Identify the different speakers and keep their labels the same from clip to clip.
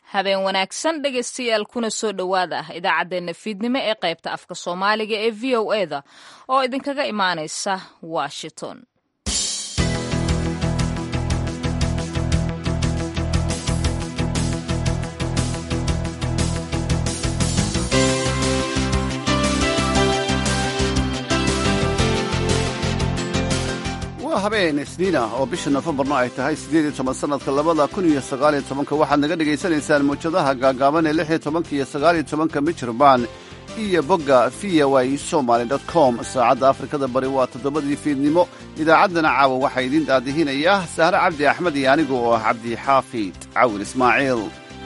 Speaker 1: habeen wanaagsan dhegaystayaal kuna soo dhowaada ah idaacaddeenna fiidnimo ee qaybta afka soomaaliga ee v o eda oo idinkaga imaanaysa washington
Speaker 2: waa habeen isniin ah oo bisha nofembarna ay tahay siddeed iyo toban sannadka labada kun iyo sagaaliyo tobanka waxaad naga dhegaysanaysaan mawjadaha gaagaaban ee lix iyo tobanka iyo sagaaliyo tobanka michirbaan iyo bogga v o a somaly dot com saacadda afrikada bari waa toddobadii fiidnimo idaacaddana caawa waxaa idiin daadihinayaa sahre cabdi axmed iyo anigu oo ah cabdi xaafid cawil ismaaciil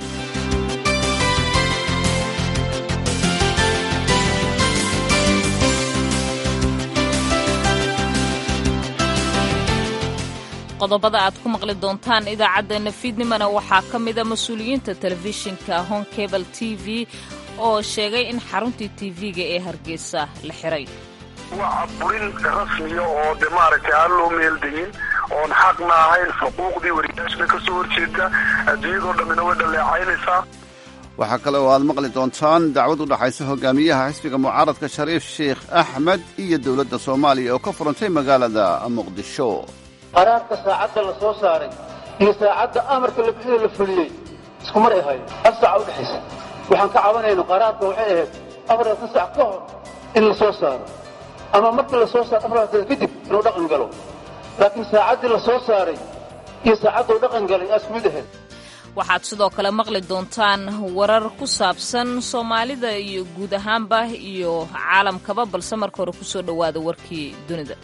Speaker 1: qodobada aad ku maqli doontaan idaacaddeenna fiidnimona waxaa ka mida mas-uuliyiinta telefishinka honkebel t v oo sheegay in xaruntii tv-ga ee hargeysa la xiray
Speaker 3: waa burin rasmiya oo de maaragtay aan loo meeldayin oon xaqna ahayn xuquuqdii wariyaashna ka soo horjeeda adduunyadoo dhammina way dhaleecaynaysaa
Speaker 2: waxaa kale oo aad maqli doontaan dacwad u dhaxaysa hogaamiyaha xisbiga mucaaradka shariif sheikh axmed iyo dowladda soomaaliya oo ka furantay magaalada muqdisho
Speaker 4: qaraarka saacadda la soo saaray iyo saacadda amarka la bixida la fuliyey isku mar ay ahayd hal saaca u dhexaysa waxaan ka cabanayno qaraarka waxay ahayd afaratan sac ka hor in la soo saaro ama markii la soo saaro afartan kadib inuu dhaqan galo laakiin saacaddii la soo saaray iyo saacadduu dhaqan galay aa isku mid ahayd
Speaker 1: waxaad sidoo kale maqli doontaan warar ku saabsan soomaalida iyo guud ahaanba iyo caalamkaba balse marka hore ku soo dhowaada warkii dunida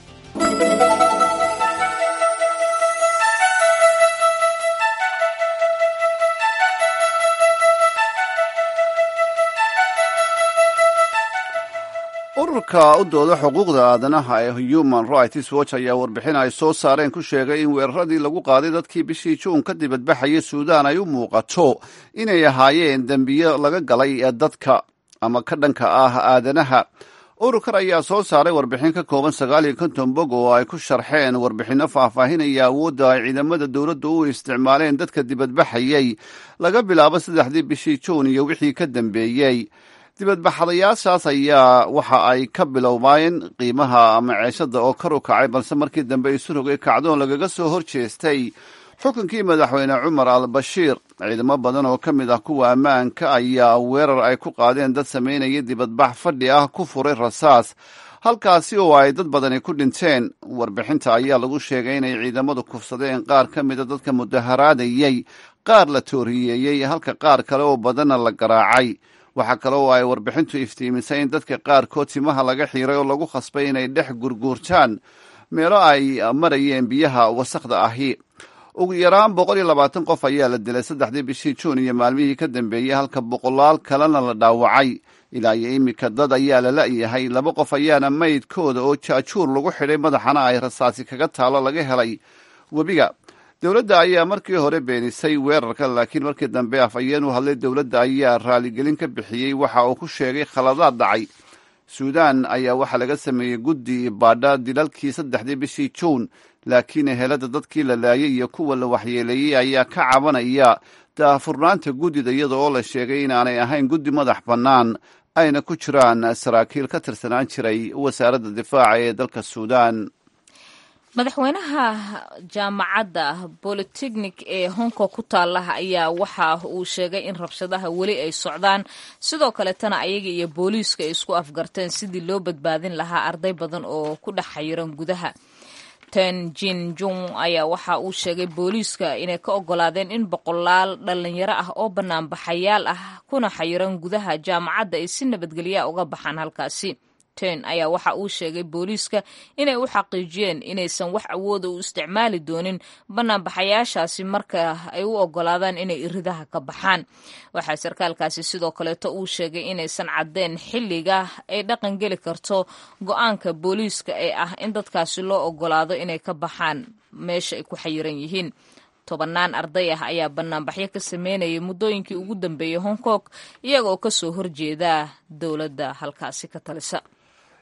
Speaker 2: ururka u dooda xuquuqda aadanaha ee human rights watch ayaa warbixin ay soo saareen ku sheegay in weeraradii lagu qaaday dadkii bishii juun ka dibadbaxayay suudaan ay u muuqato inay ahaayeen dembiyo laga galay ee dadka ama ka dhanka ah aadanaha ururkan ayaa soo saaray warbixin ka kooban sagaal iyo konton bog oo ay ku sharxeen warbixinno faahfaahinaya awoodda ay ciidamada dowladda u isticmaaleen dadka dibadbaxayay laga bilaabo saddexdii bishii juun iyo wixii ka dambeeyey dibadbaxadayaashaas ayaa waxa ay ka bilowmaayeen qiimaha maceeshada oo kar u kacay balse markii dambe isu rogay kacdoon lagaga soo hor jeestay xukunkii madaxweyne cumar al bashiir ciidamo badan oo ka mid ah kuwa ammaanka ayaa weerar ay ku qaadeen dad samaynaya dibadbax fadhi ah ku furay rasaas halkaasi oo ay dad badani ku dhinteen warbixinta ayaa lagu sheegay inay ciidamadu kufsadeen qaar ka mida dadka mudaharaadayey qaar la tooriyeeyey halka qaar kale oo badanna la garaacay waxaa kale oo ay warbixintu iftiimisay in dadka qaarkood timaha laga xiiray oo lagu khasbay inay dhex gurguurtaan meelo ay marayeen biyaha wasakhda ahi ugu yaraan boqol iyo labaatan qof ayaa la dilay saddexdii bishii juun iyo maalmihii ka dambeeyey halka boqolaal kalena la dhaawacay ilaa iyo iminka dad ayaa la la'yahay laba qof ayaana maydkooda oo jaajuur lagu xidhay madaxana ay rasaasi kaga taalo laga helay webiga dowladda ayaa markii hore beenisay weerarka laakiin markii dambe afhayeen u hadlay dowladda ayaa raaligelin ka bixiyey waxa uu ku sheegay khaladaad dhacay suudaan ayaa waxaa laga sameeyey guddi baadha dilalkii saddexdii bishii juun laakiin ehelada dadkii la laayay iyo kuwa la waxyeeleeyey ayaa ka cabanaya daahfurnaanta guddida iyada oo la sheegay inaanay ahayn guddi madax bannaan ayna ku jiraan saraakiil ka tirsanaan jiray wasaaradda difaaca ee dalka suudaan
Speaker 1: madaxweynaha jaamacadda bolitechnik ee hongkong ku taalaha ayaa waxa uu sheegay in rabshadaha weli ay socdaan sidoo kaletana ayaga iyo booliiska ay isku afgarteen sidii loo badbaadin lahaa arday badan oo ku dhex xayiran gudaha ten jin jung ayaa waxa uu sheegay booliiska inay ka ogolaadeen in boqolaal dhalinyaro ah oo banaanbaxayaal ah kuna xayiran gudaha jaamacadda ay si nabadgelya uga baxaan halkaasi ayaa waxa uu sheegay booliiska inay u xaqiijiyeen inaysan wax awooda u isticmaali doonin banaanbaxayaashaasi marka ay u ogolaadaan inay iridaha ka baxaan waxaa sarkaalkaasi sidoo kaleeto uu sheegay inaysan caddeen xilliga ay dhaqan geli karto go-aanka booliiska ee ah in dadkaasi loo ogolaado inay ka baxaan meesha ay ku xayiran yihiin tobannaan arday ah ayaa banaanbaxyo ka sameynayay muddooyinkii ugu dambeeyey hong kong iyaga oo kasoo horjeeda dowladda halkaasi ka talisa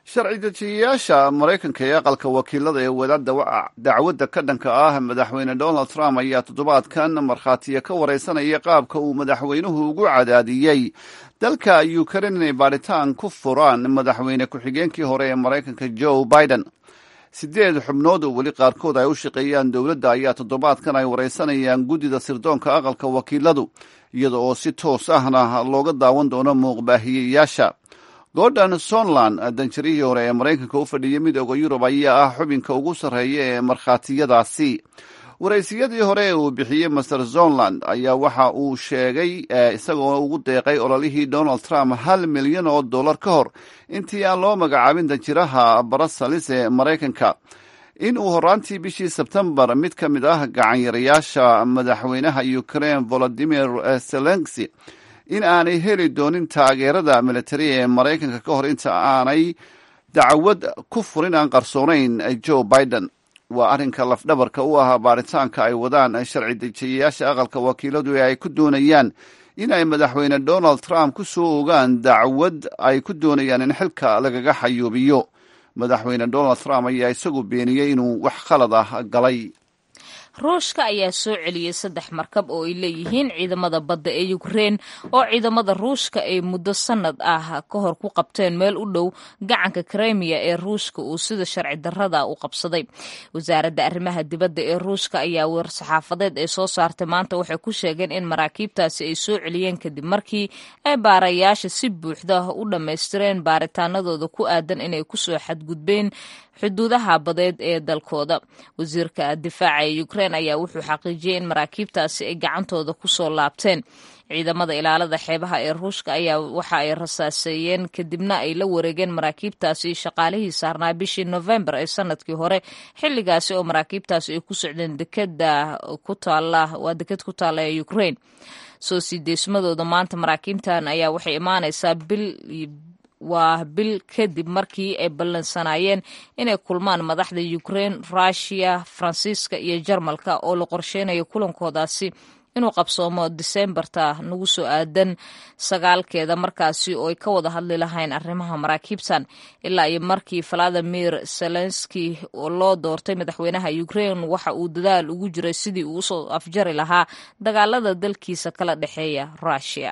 Speaker 2: sharci dejiyayaasha maraykanka ee aqalka wakiilada ee wada dacwadda ka dhanka ah madaxweyne donald trump ayaa toddobaadkan markhaatiya ka wareysanaya qaabka uu madaxweynuhu ugu cadaadiyey dalka ukrain inay baadhitaan ku furaan madaxweyne ku-xigeenkii hore ee maraykanka joe biden sideed xubnood oo weli qaarkood ay u shaqeeyaan dowladda ayaa toddobaadkan ay wareysanayaan guddida sirdoonka aqalka wakiiladu iyada oo si toos ahna looga daawan doono muuqbaahiyeyaasha gordon sonland danjarihii hore ee maraykanka u fadhiyay midooda yurub ayaa ah xubinka ugu sarreeya ee markhaatiyadaasi waraysiyadii hore ee uu bixiyey master zonland ayaa waxa uu sheegay isagoo ugu deeqay ololihii donald trump hal milyan oo dollar ka hor intii aan loo magacaabin danjiraha barasalis ee maraykanka in uu horaantii bishii sebtembar mid ka mid ah gacanyarayaasha madaxweynaha ukraine volodimir zelensi in aanay heli doonin taageerada militari ee maraykanka ka hor inta aanay dacwad ku furin aan qarsoonayn joe biden waa arrinka lafdhabarka u ah baaritaanka ay wadaan sharci dejiyayaasha aqalka wakiiladu ee ay ku doonayaan in ay madaxweyne donald trump ku soo ogaan dacwad ay ku doonayaan in xilka lagaga xayuubiyo madaxweyne donald trump ayaa isagu beeniyey inuu wax khalad ah galay
Speaker 1: ruushka ayaa soo celiyey saddex markab oo ay leeyihiin ciidamada badda ee ukrein oo ciidamada ruushka ay muddo sanad ah ka hor ku qabteen meel u dhow gacanka kremiya ee ruushka uu sida sharci darrada u qabsaday wasaaradda arrimaha dibadda ee ruushka ayaa war-saxaafadeed ay soo saartay maanta waxay ku sheegeen in maraakiibtaasi ay soo celiyeen kadib markii ay baarayaasha si buuxda u dhammaystireen baaritaanadooda ku aadan inay kusoo xadgudbeen xuduudaha badeed ee dalkooda wasiirka difaaca ee ukrein ayaa wuxuu xaqiijiyey in maraakiibtaasi ay gacantooda kusoo laabteen ciidamada ilaalada xeebaha ee ruushka ayaa waxa ay rasaaseeyeen kadibna ay la wareegeen maraakiibtaasi shaqaalihii saarnaa bishii novembar ee sanadkii hore xilligaasi oo maraakiibtaasi ay ku socdeen dekeda ku taala waa deked ku taalla ee ukrein soo sii deesmadooda maanta maraakiibtan ayaa waxay imaanaysaa bil waa bil kadib markii ay ballansanaayeen inay kulmaan madaxda ukrein russiya faransiiska iyo jarmalka oo la qorsheynayo kulankoodaasi inuu qabsoomo diseembarta nagu soo aadan sagaalkeeda markaasi oo ay ka wada hadli lahayn arrimaha maraakiibtan ilaa iyo markii valadimir zelenski oo loo doortay madaxweynaha ukrein waxa uu dadaal ugu jiray sidii uu usoo afjari lahaa dagaalada dalkiisa kala dhexeeya russiya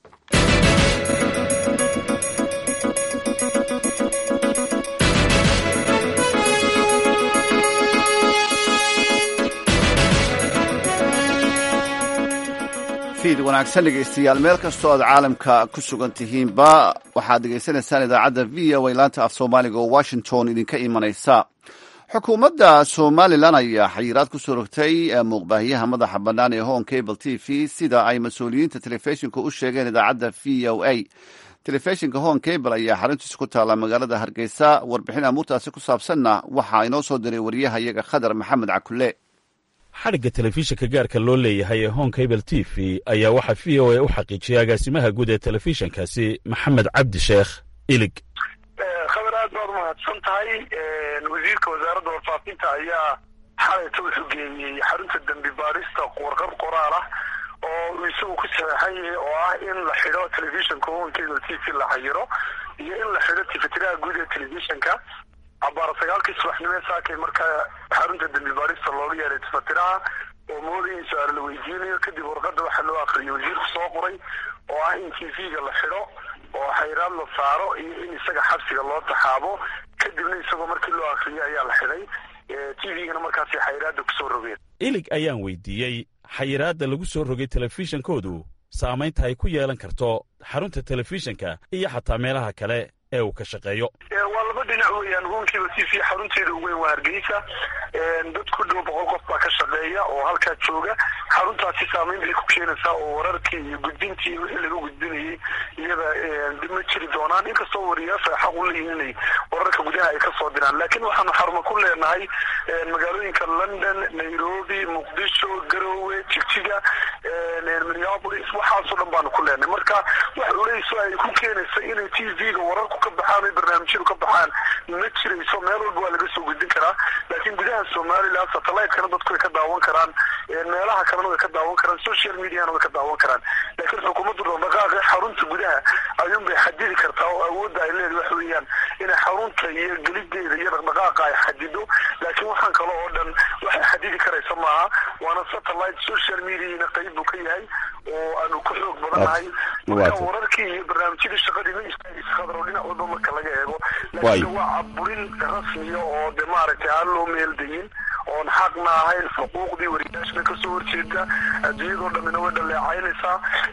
Speaker 2: fiid wanaagsan dhegaystayaal meel kastoo aad caalamka ku sugan tihiinba waxaad dhegaysanaysaan idaacadda v o a laanta af soomaaliga oo washington idinka imanaysa xukuumadda somalilan ayaa xayiraad ku soo rogtay muuqbaahiyaha madaxa bannaan ee hon cable t v sida ay mas-uuliyiinta telefishinka u sheegeen idaacadda v o a telefishinka hon cable ayaa xaruntiisa ku taalla magaalada hargeysa warbixin amuurtaasi ku saabsanna waxaa inoo soo diray wariyaha iyaga khadar maxamed cakule
Speaker 5: xadhigga telefishinka gaarka loo leeyahay ee hon cable t v ayaa waxaa v o a u xaqiijiyay agaasimaha guud ee telefishinkaasi maxamed cabdi sheekh ilig
Speaker 3: khabar aad baad umahadsan tahay wasiirka wasaaradda warfaafinta ayaa xalayta wuxuu geeyey xarunta dembi baarista warqab qoraal ah oo uu isagu ku saxeexan yahay oo ah in la xidho telefishinka hon cable t v la xayiro iyo in la xidho tifitiraha guud ee telefishinka cabaar sagaalkii subaxnimo ee saakay markaa xarunta dembi baarista looga yeeray tifatiraha oo moodaya in su-aal la weydiinayo kadib warqadda waxaa loo akriyay wasiirku soo qoray oo ah in t v-ga la xidho oo xayraad la saaro iyo in isaga xabsiga loo taxaabo kadibna isagoo markii loo akriyay ayaa la xidhay t v-gana markaasi xayraadda kusoo rogeen
Speaker 5: ilig ayaan weydiiyey xayiraadda lagu soo rogay telefishinkoodu saamaynta ay ku yeelan karto xarunta telefishinka iyo xataa meelaha kale ee uu ka shaqeeyo
Speaker 3: waa laba dhinac weeyaan hoonkiiba t v xarunteeda ugu weyn waa hargeysa dad ku dhow boqol qof baa ka shaqeeya oo halkaa jooga xaruntaasi saameyn bay ku keenaysaa oo wararkii iyo gudbintii iyo wixii laga gudbinayay iyada dib ma jiri doonaan inkastoo wariyaasha xaq u leeyihin inay wararka gudaha ay ka soo diraan laakiin waxaanu xarumo ku leenahay magaalooyinka london nairobi muqdisho garowe jigjiga minneapolis waxaasoo dhan baanu ku leenahay marka wax culeyso ay ku keenaysa inay t v-ga wararku ka baxaan ay barnaamijyadu ka baxaan ma jirayso meel walba waa laga soo gudbin karaa laakiin gudaha somalilan satellite-kana dadku way ka daawan karaan meelaha kalena way ka daawan karaan social mediana way ka daawan karaan laakiin xukuumaddu dhaqdhaqaaqa xarunta gudaha ayuun bay xadidi kartaa oo awoodda ay leedahay wax weeyaan inay xarunta iyo gelideeda iyo dhaqdhaqaaqa ay xadido laakiin waxaan kale oo dhan waxay xadidi karaysa maaha waana satellite social mediana qayb buu ka yahay oo aanu ku xoog badannahay marka wararkii iyo barnaamijyadii shaqadii ma iskhadro dhinac walba marka laga eego laakiin waa caburin rasmiya oo de maaragtay aan loo meeldayin oon xaqna ahayn xuquuqdii wariyaashna kasoo horjeeda adduunyadoo dhamina way dhaleecaynaysaa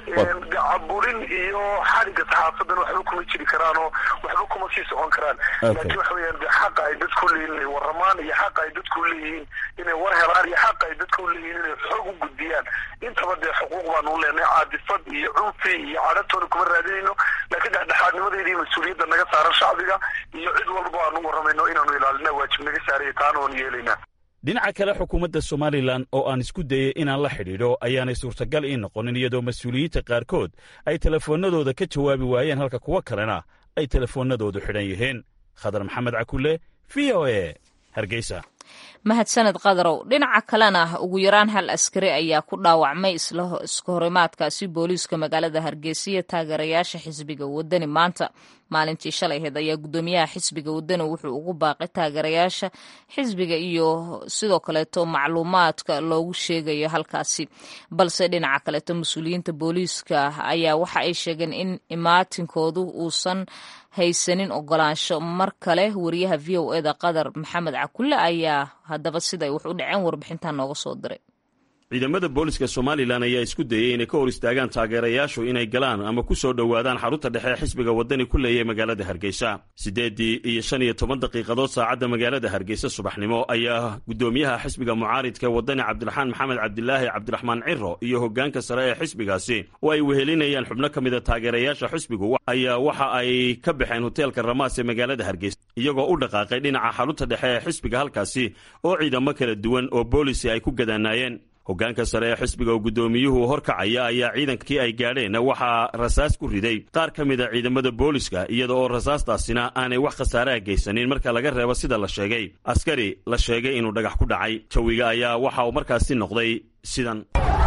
Speaker 3: caburin iyo xadhigga saxaafadan waxba kuma jiri karaan oo waxba kuma sii socon karaan laakiin waxa weyaan de xaqa ay dadku leeyihin inay waramaan iyo xaqa ay dadku leeyihiin inay war helaan iyo xaqa ay dadku leeyihiin inay xoog u gudbiyaan intaba dee xuquuq baanu u leenahay caadifad iyo cunfi iyo cadhatoona kuma raadinayno laakiin dhexdhexaadnimadeeda iyo mas-uuliyadda naga saaran shacbiga iyo cid walba aanu waramayno inaanu ilaalina waajib naga saaraya taana oon yeelaynaa
Speaker 5: dhinaca kale xukuumadda somalilan oo aan isku dayey inaan la xidhiidho ayaanay suurtagal ii noqonin iyadoo mas-uuliyiinta qaarkood ay telefoonnadooda ka jawaabi waayeen halka kuwo kalena ay telefoonnadoodu xidhan yihiin khadar maxamed cakulle v o e hargeysa
Speaker 1: mahadsaned qadarow dhinaca kalena ugu yaraan hal askari ayaa ku dhaawacmay iska horimaadkaasi booliiska magaalada hargeysa iyo taageerayaasha xisbiga wadani maanta maalintii shalay aheyd ayaa guddoomiyaha xisbiga wadani wuxuu ugu baaqay taageerayaasha xisbiga iyo sidoo kaleeto macluumaadka loogu sheegayo halkaasi balse dhinaca kaleeto mas-uuliyiinta booliiska ayaa waxa ay sheegeen in imaatinkoodu uusan haysanin ogolaansho mar kale wariyaha v o eda qadar maxamed cakulle ayaa haddaba siday wax u dhaceen warbixintan nooga soo diray
Speaker 5: ciidamada booliska somalilan ayaa isku dayey inay ka hor istaagaan taageerayaashu inay galaan ama ku soo dhowaadaan xarunta dhexe ee xisbiga waddani ku leeyahy magaalada hargeysa siddeeddii iyo shan iyo toban daqiiqadood saacadda magaalada hargeysa subaxnimo ayaa guddoomiyaha xisbiga mucaaridka waddani cabdiraxmaan maxamed cabdilaahi cabdiraxmaan ciro iyo hoggaanka sare ee xisbigaasi oo ay wehelinayaan xubno ka mida taageerayaasha xisbigu ayaa waxa ay ka baxeen hoteelka ramaas ee magaalada hargeysa iyagoo u dhaqaaqay dhinaca xarunta dhexe ee xisbiga halkaasi oo ciidamo kala duwan oo boolisi ay ku gadaanaayeen hoggaanka sare ee xisbiga oo guddoomiyuhu horkacaya ayaa ciidankii ay gaadheen waxaa rasaas ku riday qaar ka mid a ciidamada booliska iyada oo rasaastaasina aanay wax khasaaraha geysanin marka laga reebo sida la sheegay askari la sheegay inuu dhagax ku dhacay jawiga ayaa waxa uu markaasi noqday sidan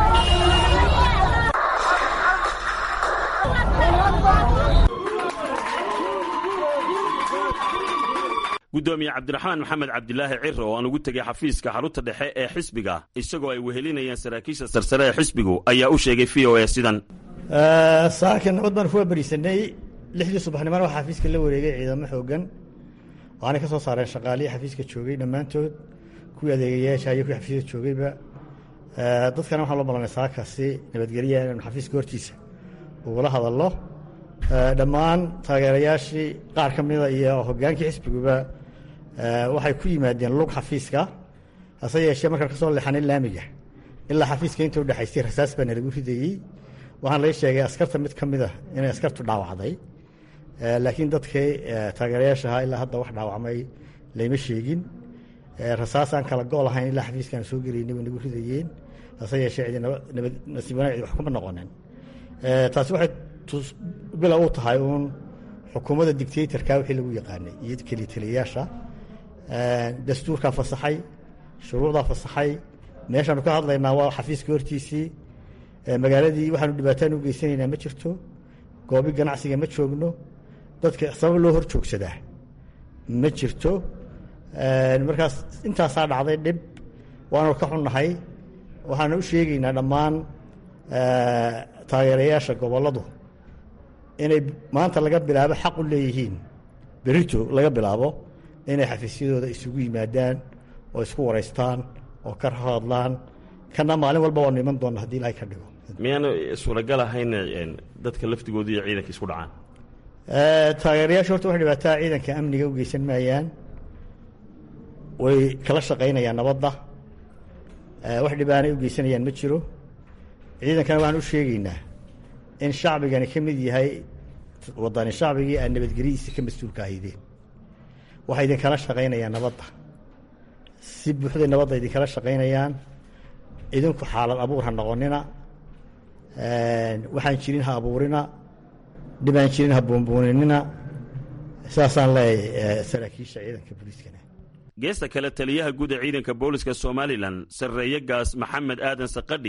Speaker 5: guddoomiye cabdiraxmaan maxamed cabdilaahi ciro oo aan ugu tegay xafiiska xarunta dhexe ee xisbiga isagoo ay wehelinayaan saraakiisha sarsare ee xisbigu ayaa u sheegay v o e sidan
Speaker 6: saaka nabad baan kuwa berisanay lixdii subaxnimona waxaa xafiiska la wareegay ciidamo xoogan waxaanay ka soo saareen shaqaalihii xafiiska joogay dhammaantood kuwii adeegayaasha iyo kuwii xafiiska joogayba dadkana waxaan loo ballanay saakaasi nabadgelya inanu xafiiska hortiisa ugula hadallo dhammaan taageerayaashii qaar ka mida iyo hoggaankii xisbiguba waxay ku yimaadeen lug xafiiska hase yeeshee markaan ka soo leexanay laamiga ilaa xafiiska inta udhexaysay rasaas baa nalagu ridayey waxaan laga sheegay askarta mid ka mid a inay askartu dhaawacday laakiin dadkii taageerayaashaha ilaa hadda wax dhaawacmay layma sheegin rasaasaan kala go' lahayn ilaa xafiiskaan soo gelaynay way nagu ridayeen hase yeeshee cidi nabad nasiib wanaag cidi wax kuma noqonin taasi waxay bila u tahay uun xukuumadda dictatorka wixii lagu yaqaanay iyo kelitaliyayaasha dastuurkaa fasaxay shuruucdaa fasaxay meeshaanu ka hadlaynaa waa xafiiska hortiisii magaaladii waxaanu dhibaataan u geysanaynaa ma jirto goobi ganacsiga ma joogno dadka sabab loo hor joogsadaa ma jirto markaas intaasaa dhacday dhib waanu ka xunnahay waxaanu u sheegaynaa dhammaan taageerayaasha gobolladu inay maanta laga bilaabo xaq u leeyihiin berito laga bilaabo inay xafiisyadooda isugu yimaadaan oo isku waraystaan oo ka hadlaan kana maalin walba waanu iman doonna hadii ilahay ka dhigo
Speaker 5: miyaanu suuragal ahayn dadka laftigooda iyo ciidanka isku dhacaan
Speaker 6: taageerayaasha horta wax dhibaataa ciidanka amniga u geysan maayaan way kala shaqaynayaan nabadda wax dhibaanay u geysanayaan ma jiro ciidankana waxaan u sheegaynaa in shacbigani ka mid yahay wadani shacbigii aad nabadgelyadiisa ka mas-uulka ahaydeen waxay idinkala shaqaynayaan nabadda si buuxday nabadda idinkala shaqaynayaan idinku xaalad abuur ha noqonina waxaan jirin ha abuurina dhibaan jirin ha buunbuuninina saasaan leeyahay saraakiisha ciidanka booliiskana
Speaker 5: geesta kale taliyaha guud ee ciidanka booliska somalilan sarreeye gaas maxamed aadan sakadhi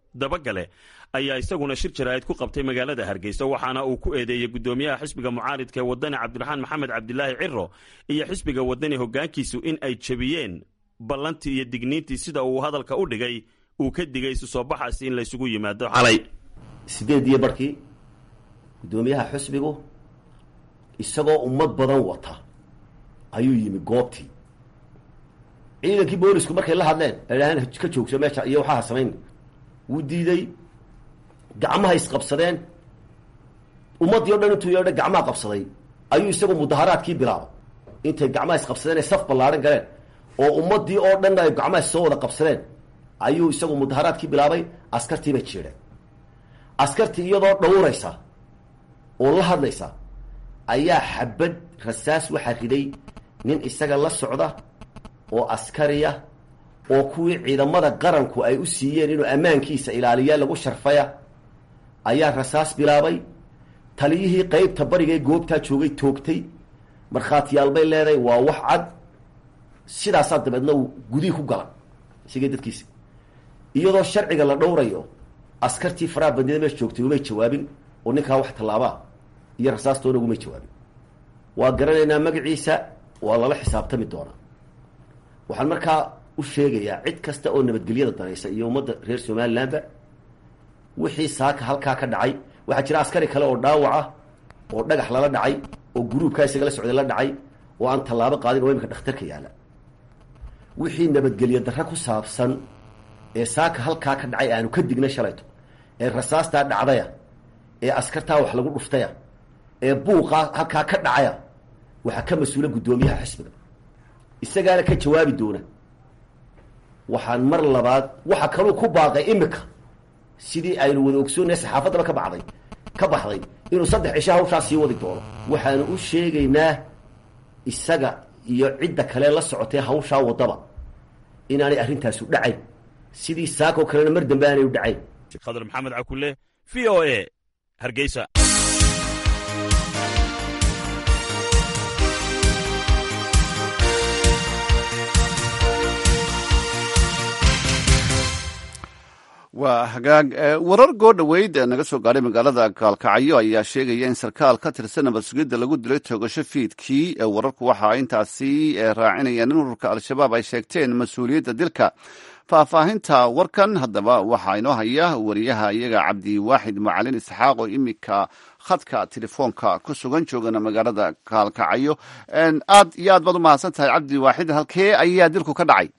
Speaker 5: dabagale ayaa isaguna shir jaraa'id ku qabtay magaalada hargeysa waxaana uu ku eedeeyey guddoomiyaha xisbiga mucaaridka ee wadani cabdiraxmaan maxamed cabdilaahi ciro iyo xisbiga wadani hoggaankiisu in ay jebiyeen ballantii iyo digniintii sida uu hadalka u dhigay uu ka digay isu soo baxaasi in laysugu yimaado xalay
Speaker 7: sideed iyo barkii guddoomiyaha xisbigu isagoo ummad badan wata ayuu yimi goobtii ciidankii boolisku markay la hadleen ay idhaaheen ka joogso meesha iyo waxaa samayn wuu diiday gacmaha isqabsadeen ummaddii o dhan intuu yeedha gacmaha qabsaday ayuu isagu mudaharaadkii bilaabay intay gacmaha isqabsadeen ay saf ballaaran galeen oo ummaddii oo dhan ay gacmaha soo wada qabsadeen ayuu isagu mudaharaadkii bilaabay askartii bay jiidheen askartii iyadoo dhawraysa oo la hadlaysa ayaa xabad rasaas waxaa riday nin isaga la socda oo askariya oo kuwii ciidamada qaranku ay u siiyeen inuu ammaankiisa ilaaliya lagu sharfaya ayaa rasaas bilaabay taliyihii qeybta bariga ee goobtaa joogay toogtay markhaatiyaal bay leedahay waa wax cad sidaasaa dabeedna uu gudihii ku gala isigay dadkiisa iyadoo sharciga la dhowrayo askartii faraha bandida meesha joogtay umay jawaabin oo ninkaa wax tallaabaa iyo rasaastoona ugumay jawaabin waa garanaynaa magaciisa waa lala xisaabtami doonaa waxaan markaa u sheegayaa cid kasta oo nabadgelyada danaysa iyo ummadda reer somalilandba wixii saaka halkaa ka dhacay waxaa jira askari kale oo dhaawac ah oo dhagax lala dhacay oo guruubkaa isaga la socday la dhacay oo aan tallaabo qaadin oo imika dhakhtarka yaalla wixii nabadgelyo darre ku saabsan ee saaka halkaa ka dhacay aanu ka dignay shalayto ee rasaastaa dhacdaya ee askartaa wax lagu dhuftaya ee buuqaa halkaa ka dhacaya waxaa ka mas-uula guddoomiyaha xisbiga isagaana ka jawaabi doona waxaan mar labaad waxa kaluu ku baaqay imika sidii aynu wada ogsoonay saxaafaddaba ka baxday ka baxday inuu saddex cisho hawshaa sii wadi doono waxaanu u sheegaynaa isaga iyo cidda kale la socotay hawshaa waddaba inaanay arrintaasu dhacayn sidii saakoo kalena mar dambe aanay u dhacayn
Speaker 5: khadar maxamed cakule v o a hargeysa
Speaker 2: waa hagaag warar goo dhoweyd naga soo gaadhay magaalada gaalkacyo ayaa sheegaya in sarkaal ka tirsan nabad sugidda lagu dilay toogasho fiidkii wararku waxa intaasi raacinayaan in ururka al-shabaab ay sheegteen mas-uuliyadda dilka faahfaahinta warkan haddaba waxaa inoo haya wariyaha iyaga cabdiwaaxid macalin isxaaq oo iminka khadka telefoonka ku sugan joogana magaalada gaalkacyo aad iyo aad baad u mahadsan tahay cabdiwaaxid halkee ayaa dilku ka dhacay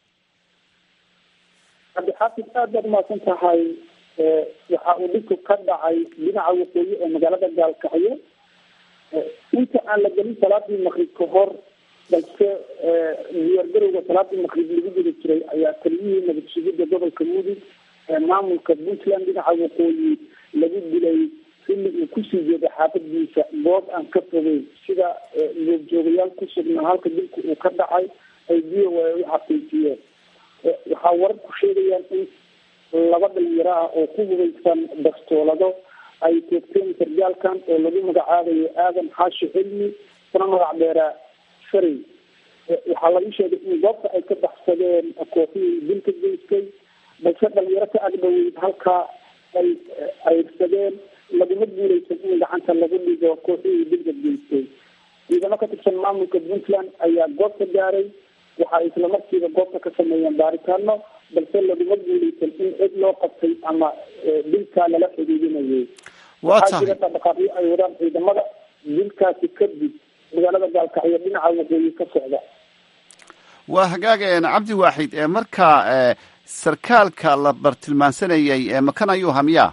Speaker 8: cabdixaafid aad baad umahadsan tahay waxa uu dhibku ka dhacay dhinaca waqooyi ee magaalada gaalkacyo inta aan la gelin salaadii maqrib ka hor balse diyaargarowga salaadii maqrib lagu guda jiray ayaa taliyihii nabad sugidda gobolka mudug ee maamulka puntland dhinaca waqooyi lagu dilay xilli uu kusii jeeday xaafadiisa goob aan ka fogeyn sida goobjoogayaal ku sugnaa halka dilku uu ka dhacay ay v o a u xaqiijiyeen waxaa wararku sheegayaan in laba dhalinyaro ah oo ku hubaysan bastoolado ay toogteen sargaalkan oo lagu magacaabayo aadan xaashi cilmi kuna magac dheeraa farey waxaa lagu sheegay in goobta ay ka baxsadeen kooxihii dilka geystay balse dhalinyaro ka agdhoweyd halkaa ay ayrsadeen laguma guuleysan in gacanta lagu dhigo kooxihii dilka geystay ciidamo ka tirsan maamulka puntland ayaa goobta gaaray waxa ay isla markiiba goobta ka sameeyeen baaritaano balse laguma guuleysan in cid loo qabtay ama dilkaa lala xidhiidinayay waxaa jira dhaqdhaqaaqyo ay wadaan ciidamada dilkaasi kadib magaalada gaalkacyo dhinaca waqooyi ka socda
Speaker 2: waa hagaag cabdi waaxid marka sarkaalka la bartilmaansanayay makan ayuu hamiyaa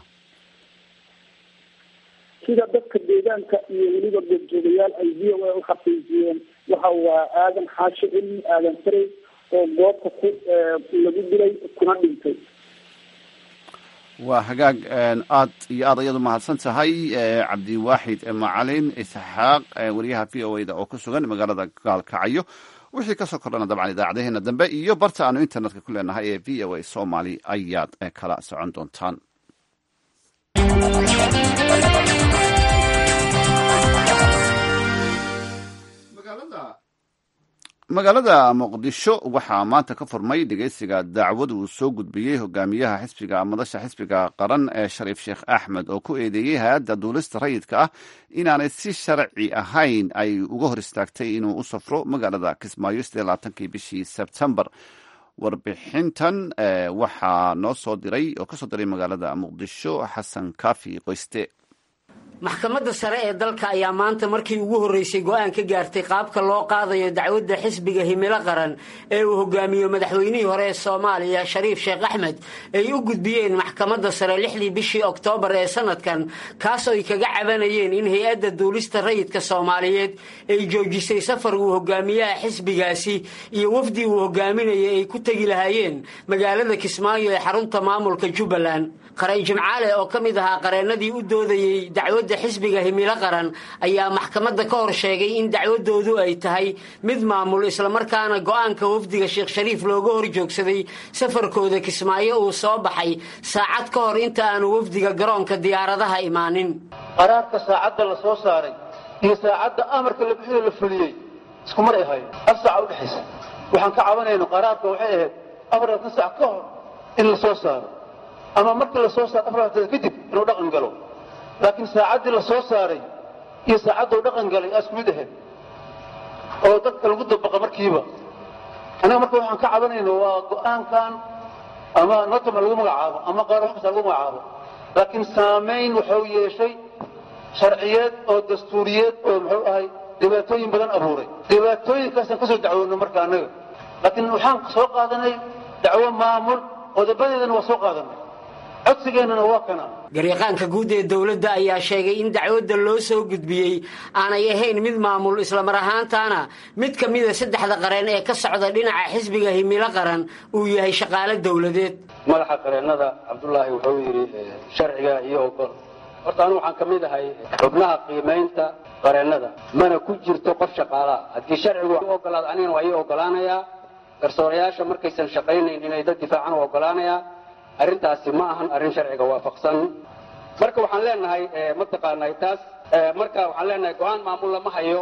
Speaker 8: sida dadka deegaanka iyo weliba goobjoogayaal ay v o a u xaqiijiyeen waxa waa aadan xaashi cilmi aadan farey oo goobta ku lagu dilay kuna dhintay
Speaker 2: waa hagaag aad iyo aad ayadu mahadsan tahay cabdiwaaxid macalin isxaaq wariyaha v o a da oo ku sugan magaalada gaalkacyo wixii kasoo kordhana dabcan idaacadaheena dambe iyo barta aanu internetka ku leenahay ee v o a somaly ayaad kala socon doontaan magaalada muqdisho waxaa maanta ka furmay dhegeysiga dacwad uu soo gudbiyey hogaamiyaha xisbiga madasha xisbiga qaran ee shariif sheekh axmed oo ku eedeeyey hay-adda duulista rayidka ah inaanay si sharci ahayn ay uga hor istaagtay inuu u safro magaalada kismaayo sidee labaatankii bishii sebtembar warbixintan waxaa noo soo diray oo kasoo diray magaalada muqdisho xasan kaafi qoyste
Speaker 9: maxkamadda sare ee dalka ayaa maanta markii ugu horreysay go'aan ka gaartay qaabka loo qaadayo dacwadda xisbiga himilo qaran ee uu hogaamiyo madaxweynihii hore ee soomaaliya shariif sheekh axmed ay u gudbiyeen maxkamadda sare lixdii bishii oktoobar ee sanadkan kaas oo ay kaga cabanayeen in hay-adda duulista rayidka soomaaliyeed ay joojisay safar uu hogaamiyaha xisbigaasi iyo wafdi uu hogaaminaya ay ku tegi lahaayeen magaalada kismaayo ee xarunta maamulka jubbaland qaray jimcaale oo ka mid ahaa qareennadii u doodayey dacwadda xisbiga himilo qaran ayaa maxkamadda ka hor sheegay in dacwadoodu ay tahay mid maamul islamarkaana go'aanka wafdiga sheekh shariif looga hor joogsaday safarkooda kismaayo uu soo baxay saacad ka hor inta aanu wafdiga garoonka diyaaradaha imaanin
Speaker 4: qaraarka saacadda la soo saaray iyo saacadda amarka la bixiyo la fuliyey isku mar ay ahayd hal saaca udhexaysa waxaan ka cabanayno qaraarka waxay ahayd afaratan sac ka hor in la soo saaro ama markii la soo saaro afartan kadib inuu dhaqan galo laakiin saacaddii la soo saaray iyo saacadduu dhaqan galay aa isku mid ahayd oo dadka lagu dabaqa markiiba annaga marka waxaan ka cabanayno waa go'aankan ama notama lagu magacaabo ama qaar wax kasta lagu magacaabo laakiin saamayn wuxuu yeeshay sharciyeed oo dastuuriyeed oo muxuu ahay dhibaatooyin badan abuuray dhibaatooyinkaasaan ka soo dacwoonno marka annaga laakiin waxaan soo qaadanay dacwo maamul qodobadeedana waa soo qaadanay codsigeennana waa kana
Speaker 9: garyaqaanka guud ee dowladda ayaa sheegay in dacwadda loo soo gudbiyey aanay ahayn mid maamul islamar ahaantaana mid ka mida saddexda qareen ee ka socda dhinaca xisbiga himilo qaran uu yahay shaqaale dowladeed
Speaker 10: madaxa qareennada cabdulaahi wuxuu yidhi sharciga iyo ogol horta anu waxaan ka mid ahay xubnaha qiimaynta qareennada mana ku jirto qof shaqaalaha haddii sharcigu ogolaad anigana waa ii ogolaanayaa garsoorayaasha markaysan shaqaynayn inay dad difaacan u ogolaanayaa arrintaasi ma ahan arrin sharciga waafaqsan marka waxaan leenahay mataqaanay taas marka waxaan leenahay go-aan maamul lama hayo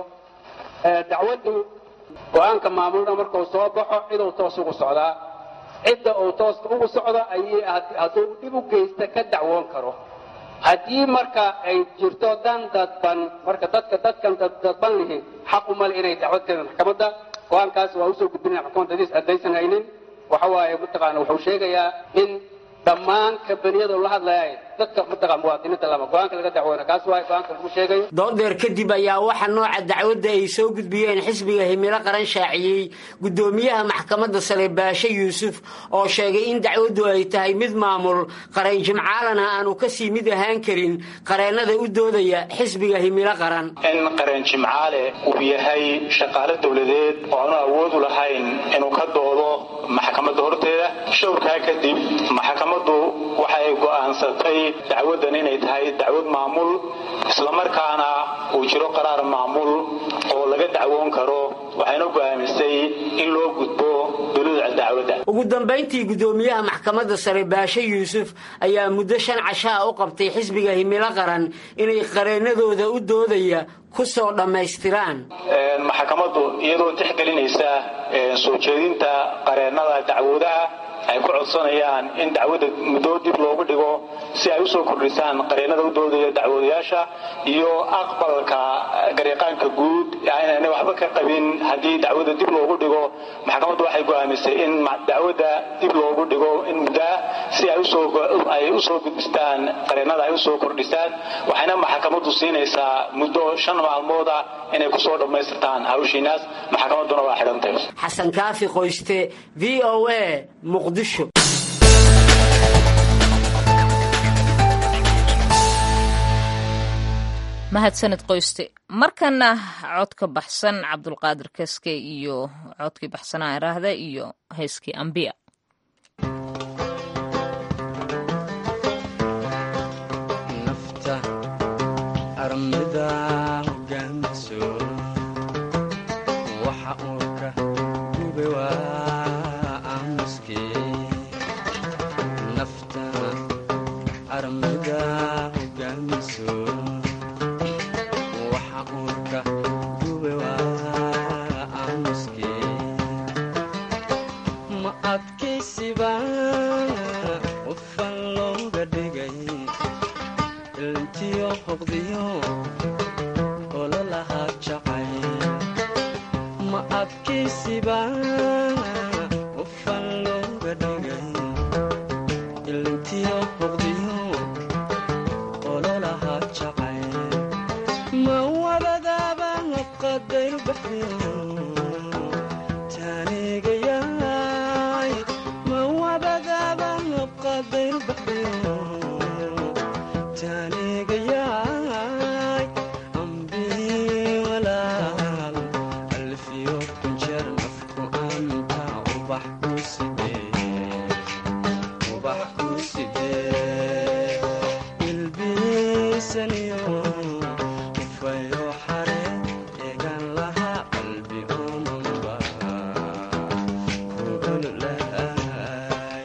Speaker 10: dacwaddu go-aanka maamulna markuu soo baxo ciduu toos ugu socdaa cidda uu tooska ugu socdo ayay hadduu dhib u geysta ka dacwoon karo haddii marka ay jirto dan dadban marka dadka dadkan dadban lihi xaq uma le inay dacwad keenaan maxkamadda go-aankaas waa usoo gudbinaya maxkamadda hadiis haddaysan haynin waxa waaye mataqaana wuxuu sheegayaa in dhammaan kambaniyadu la hadlayay dadka mataqaa muwaadiniinta lama go-aanka laga dacwoona kaas waay go-aanka lagu sheegayo
Speaker 9: doodeer kadib ayaa waxa nooca dacwadda ay soo gudbiyeen xisbiga himilo qaran shaaciyey guddoomiyaha maxkamadda sare baashe yuusuf oo sheegay in dacwaddu ay tahay mid maamul qareen jimcaalana aanu kasii mid ahaan karin qareennada u doodaya xisbiga himilo qaran
Speaker 11: in qareen jimcaale uu yahay shaqaale dowladeed oo aanu awoodu lahayn inuu ka doodo maxkamadda horteeda showrkaa kadib maxkamaddu waxay go'aansatay dacwaddan inay tahay dacwad maamul islamarkaana uu jiro qaraar maamul oo laga dacwoon karo waxayna go'aamisay in loo gudbo dowlada dacwadda
Speaker 9: ugu dambayntii guddoomiyaha maxkamadda sare baashe yuusuf ayaa muddo shan cashaa u qabtay xisbiga himilo qaran inay qareennadooda u doodaya ku soo dhammaystiraan
Speaker 11: maxkamaddu iyadoo tixgelinaysa soo jeedinta qareennada dacwoodaha ay ku codsanayaan in dacwadda muddo dib loogu dhigo si ay usoo kordhisaan qareennada u doodaya dacwoodayaasha iyo aqbalka garyaqaanka guud inaanay waxba ka qabin haddii dacwadda dib loogu dhigo maxkamaddu waxay go'aamisay in dacwadda dib loogu dhigo in muddaa si ay usoo gudbistaan qareennada ay usoo kordhisaan waxayna maxkamaddu siinaysaa muddo shan maalmooda inay kusoo dhammaystirtaan hawshiinaas maxkamadduna waa xidhantahay
Speaker 9: xasan kaafi qoyste v o a muqdisho
Speaker 1: mahadsanid qoyste markana codka baxsan cabdulqaadir kaske iyo codkii baxsanaa iraahda iyo heeskii ambiya
Speaker 12: waxa uurka gube waa aamuskee baxdiyo ololaha jacayl ma adkaysiba qofan looga dhigay ilintiyo boqdiyo ololaha jacayl ma wadadaaba qadayr baxdiyo taanigayaay ma wadadaaba qadayr baxdiyo taanigayaay ambii walaal alfiyo kunjeer nafku anta ubax ku sidee ubax ku sidee ilbiisaniyo ufayo xare eegan lahaa qalbi omanba kuululahay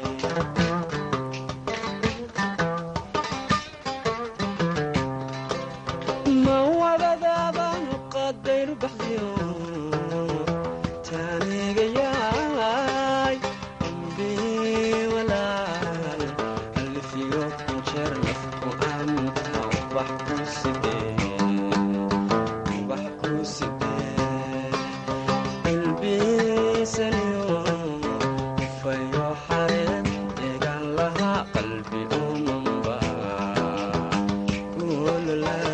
Speaker 12: ma wadadaaba qadayr baxdiyo taanigayaay ambii walaal alfiyo kunjeer nafku anta ubax ku sidee ubax ku sidee ilbiisaniyo fayo xareed eegan lahaa qalbi umanba kuululaay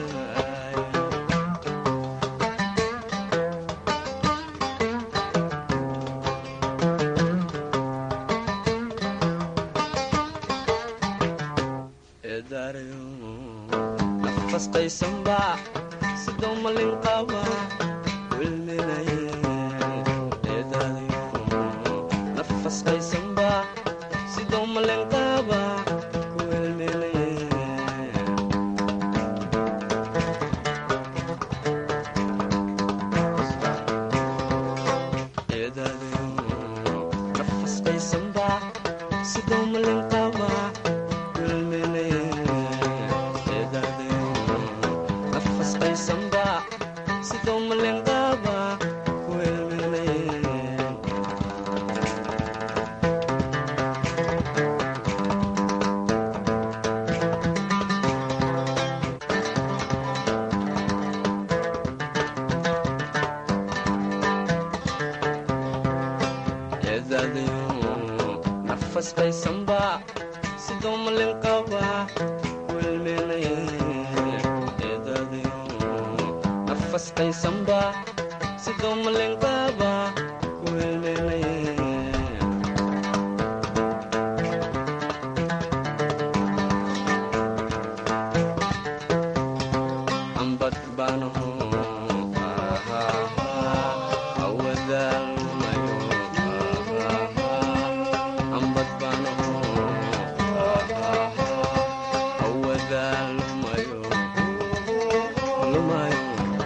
Speaker 12: eedaarayo nafas qaysanba sidoo malin qaba wilminaye eedaarayo nafas qaysanba sidoo malin qaba wilminaye eedaarayo nafas qaysanba sidoo malin qaba wilminaye eedaarayo nafas qaysanba sidoo malin qaba wilminaye eedaadayo nafas qaysanba sidoo malin qaba wilminaye eedaadayo nafas qaysanba sidoo malin qaba wilminaye ambad baanaho awadaalmayo ambad baanaho awadaalmayo lumayo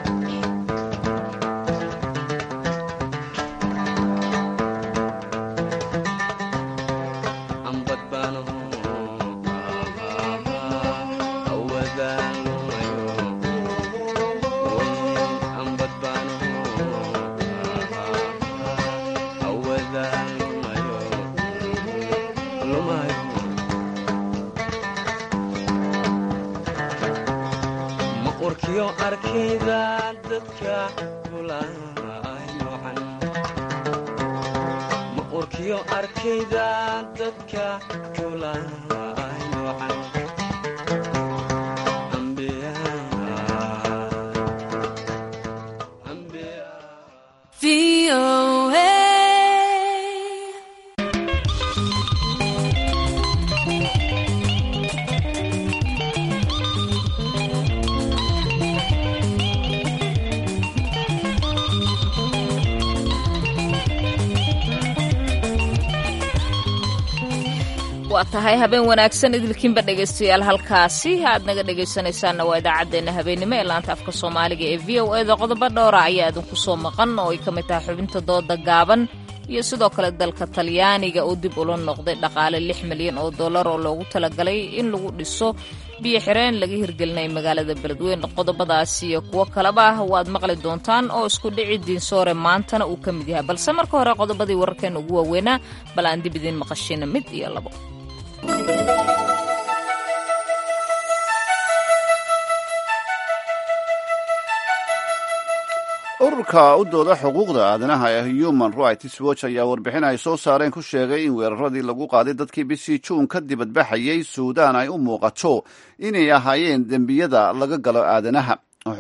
Speaker 12: ambad baanaho awadaalmayo ambad baanaho awadaalmayo lumayo ma urkiyo arkayda dadka kulaay noocan ma urkiyo arkayda dadka kulaay noocan
Speaker 1: waa tahay habeen wanaagsan idilkiinba dhegaystayaal halkaasi aad naga dhegaysanaysaanna waa idaacaddeenna habeenimo ee laanta afka soomaaliga ee v o eda qodobo dhowra ayaa idinku soo maqan oo ay ka mid tahay xubinta dooda gaaban iyo sidoo kale dalka talyaaniga oo dib ula noqday dhaqaale lix milyan oo dollar oo loogu talagalay in lagu dhiso biyo xireen laga hirgelinaya magaalada beledweyne qodobadaasi iyo kuwo kaleba ah waad maqli doontaan oo isku dhici diinsoore maantana uu ka mid yahay balse marka hore qodobadii wararkeena ugu waaweynaa bal aan dib idiin maqashina mid iyo labo
Speaker 2: ururka u dooda xuquuqda aadanaha ee human rights watch ayaa warbixin ay soo saareen ku sheegay in weeraradii lagu qaaday dadkii bishii juun ka dibadbaxayay suudaan ay u muuqato inay ahaayeen dembiyada laga galo aadanaha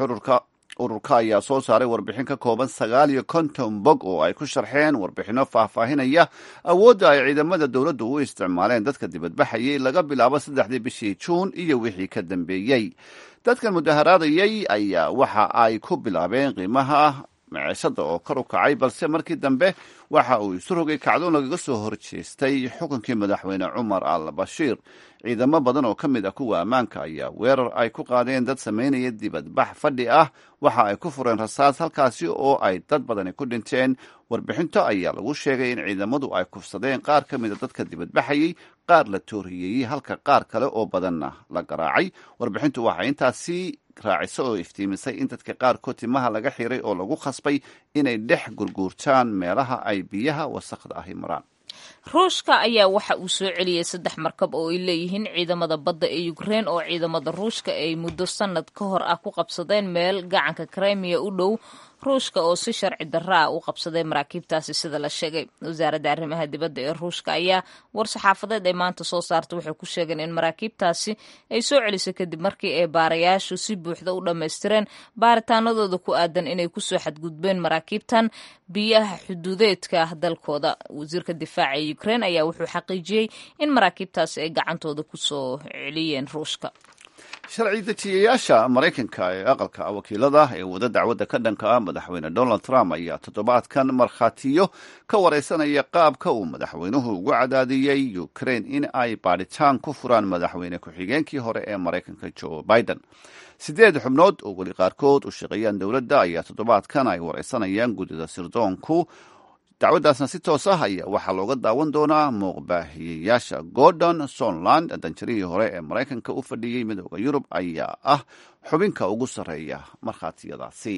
Speaker 2: ururka ayaa soo saaray warbixin ka kooban sagaal iyo konton bog oo ay ku sharxeen warbixinno faahfaahinaya awoodda ay ciidamada dowladdu u isticmaaleen dadka dibadbaxayay laga bilaabo saddexdii bishii juun iyo wixii ka dambeeyey dadkan mudaharaadayay ayaa waxa ay ku bilaabeen qiimaha miceshada oo kor u kacay balse markii dambe waxa uu isu rogay kacdoon lagaga soo horjeestay xukunkii madaxweyne cumar al bashiir ciidamo badan oo ka mid ah kuwa ammaanka ayaa weerar ay ku qaadeen dad samaynaya dibadbax fadhi ah waxa ay ku fureen rasaas halkaasi oo ay dad badani ku dhinteen warbixinto ayaa lagu sheegay in ciidamadu ay kufsadeen qaar ka mid a dadka dibadbaxayay qaar la tooriyeeyey halka qaar kale oo badanna la garaacay warbixintu waxay intaasi raaciso oo iftiimisay in dadka qaarkood timaha laga xiray oo lagu khasbay inay dhex gurguurtaan meelaha ay biyaha wasaqda ahi maraan
Speaker 1: ruushka ayaa waxa uu soo celiyey saddex markab oo ay leeyihiin ciidamada badda ee ukrein oo ciidamada ruushka ay muddo sanad ka hor ah ku qabsadeen meel gacanka krimiya u dhow ruushka oo si sharci darra ah u qabsaday maraakiibtaasi sida la sheegay wasaaradda arrimaha dibadda ee ruushka ayaa war-saxaafadeed ay maanta soo saartay waxay ku sheegeen in maraakiibtaasi ay soo celisay kadib markii ay baarayaashu si buuxda u dhammaystireen baaritaanadooda ku aadan inay kusoo xadgudbeen maraakiibtan biyaha xuduudeedka dalkooda wasiirka difaaca ee ukrein ayaa wuxuu xaqiijiyey in maraakiibtaasi ay gacantooda kusoo celiyeen ruushka
Speaker 2: sharci dejiyayaasha maraykanka ee aqalka wakiilada ee wada dacwadda ka dhanka ah madaxweyne donald trump ayaa toddobaadkan markhaatiyo ka wareysanaya qaabka uu madaxweynuhu ugu cadaadiyey ukraine in ay baadhitaan ku furaan madaxweyne ku-xigeenkii hore ee maraykanka joe biden sideed xubnood oo weli qaarkood u shaqeeyaan dowladda ayaa toddobaadkan ay wareysanayaan guddida sirdoonku dacwaddaasna si toos ah ayaa waxaa looga daawan doonaa muuqbaahiyeyaasha gordon sonland danjarihii hore ee maraykanka u fadhiyey midooda yurub ayaa ah xubinka ugu sarreeya markhaatiyadaasi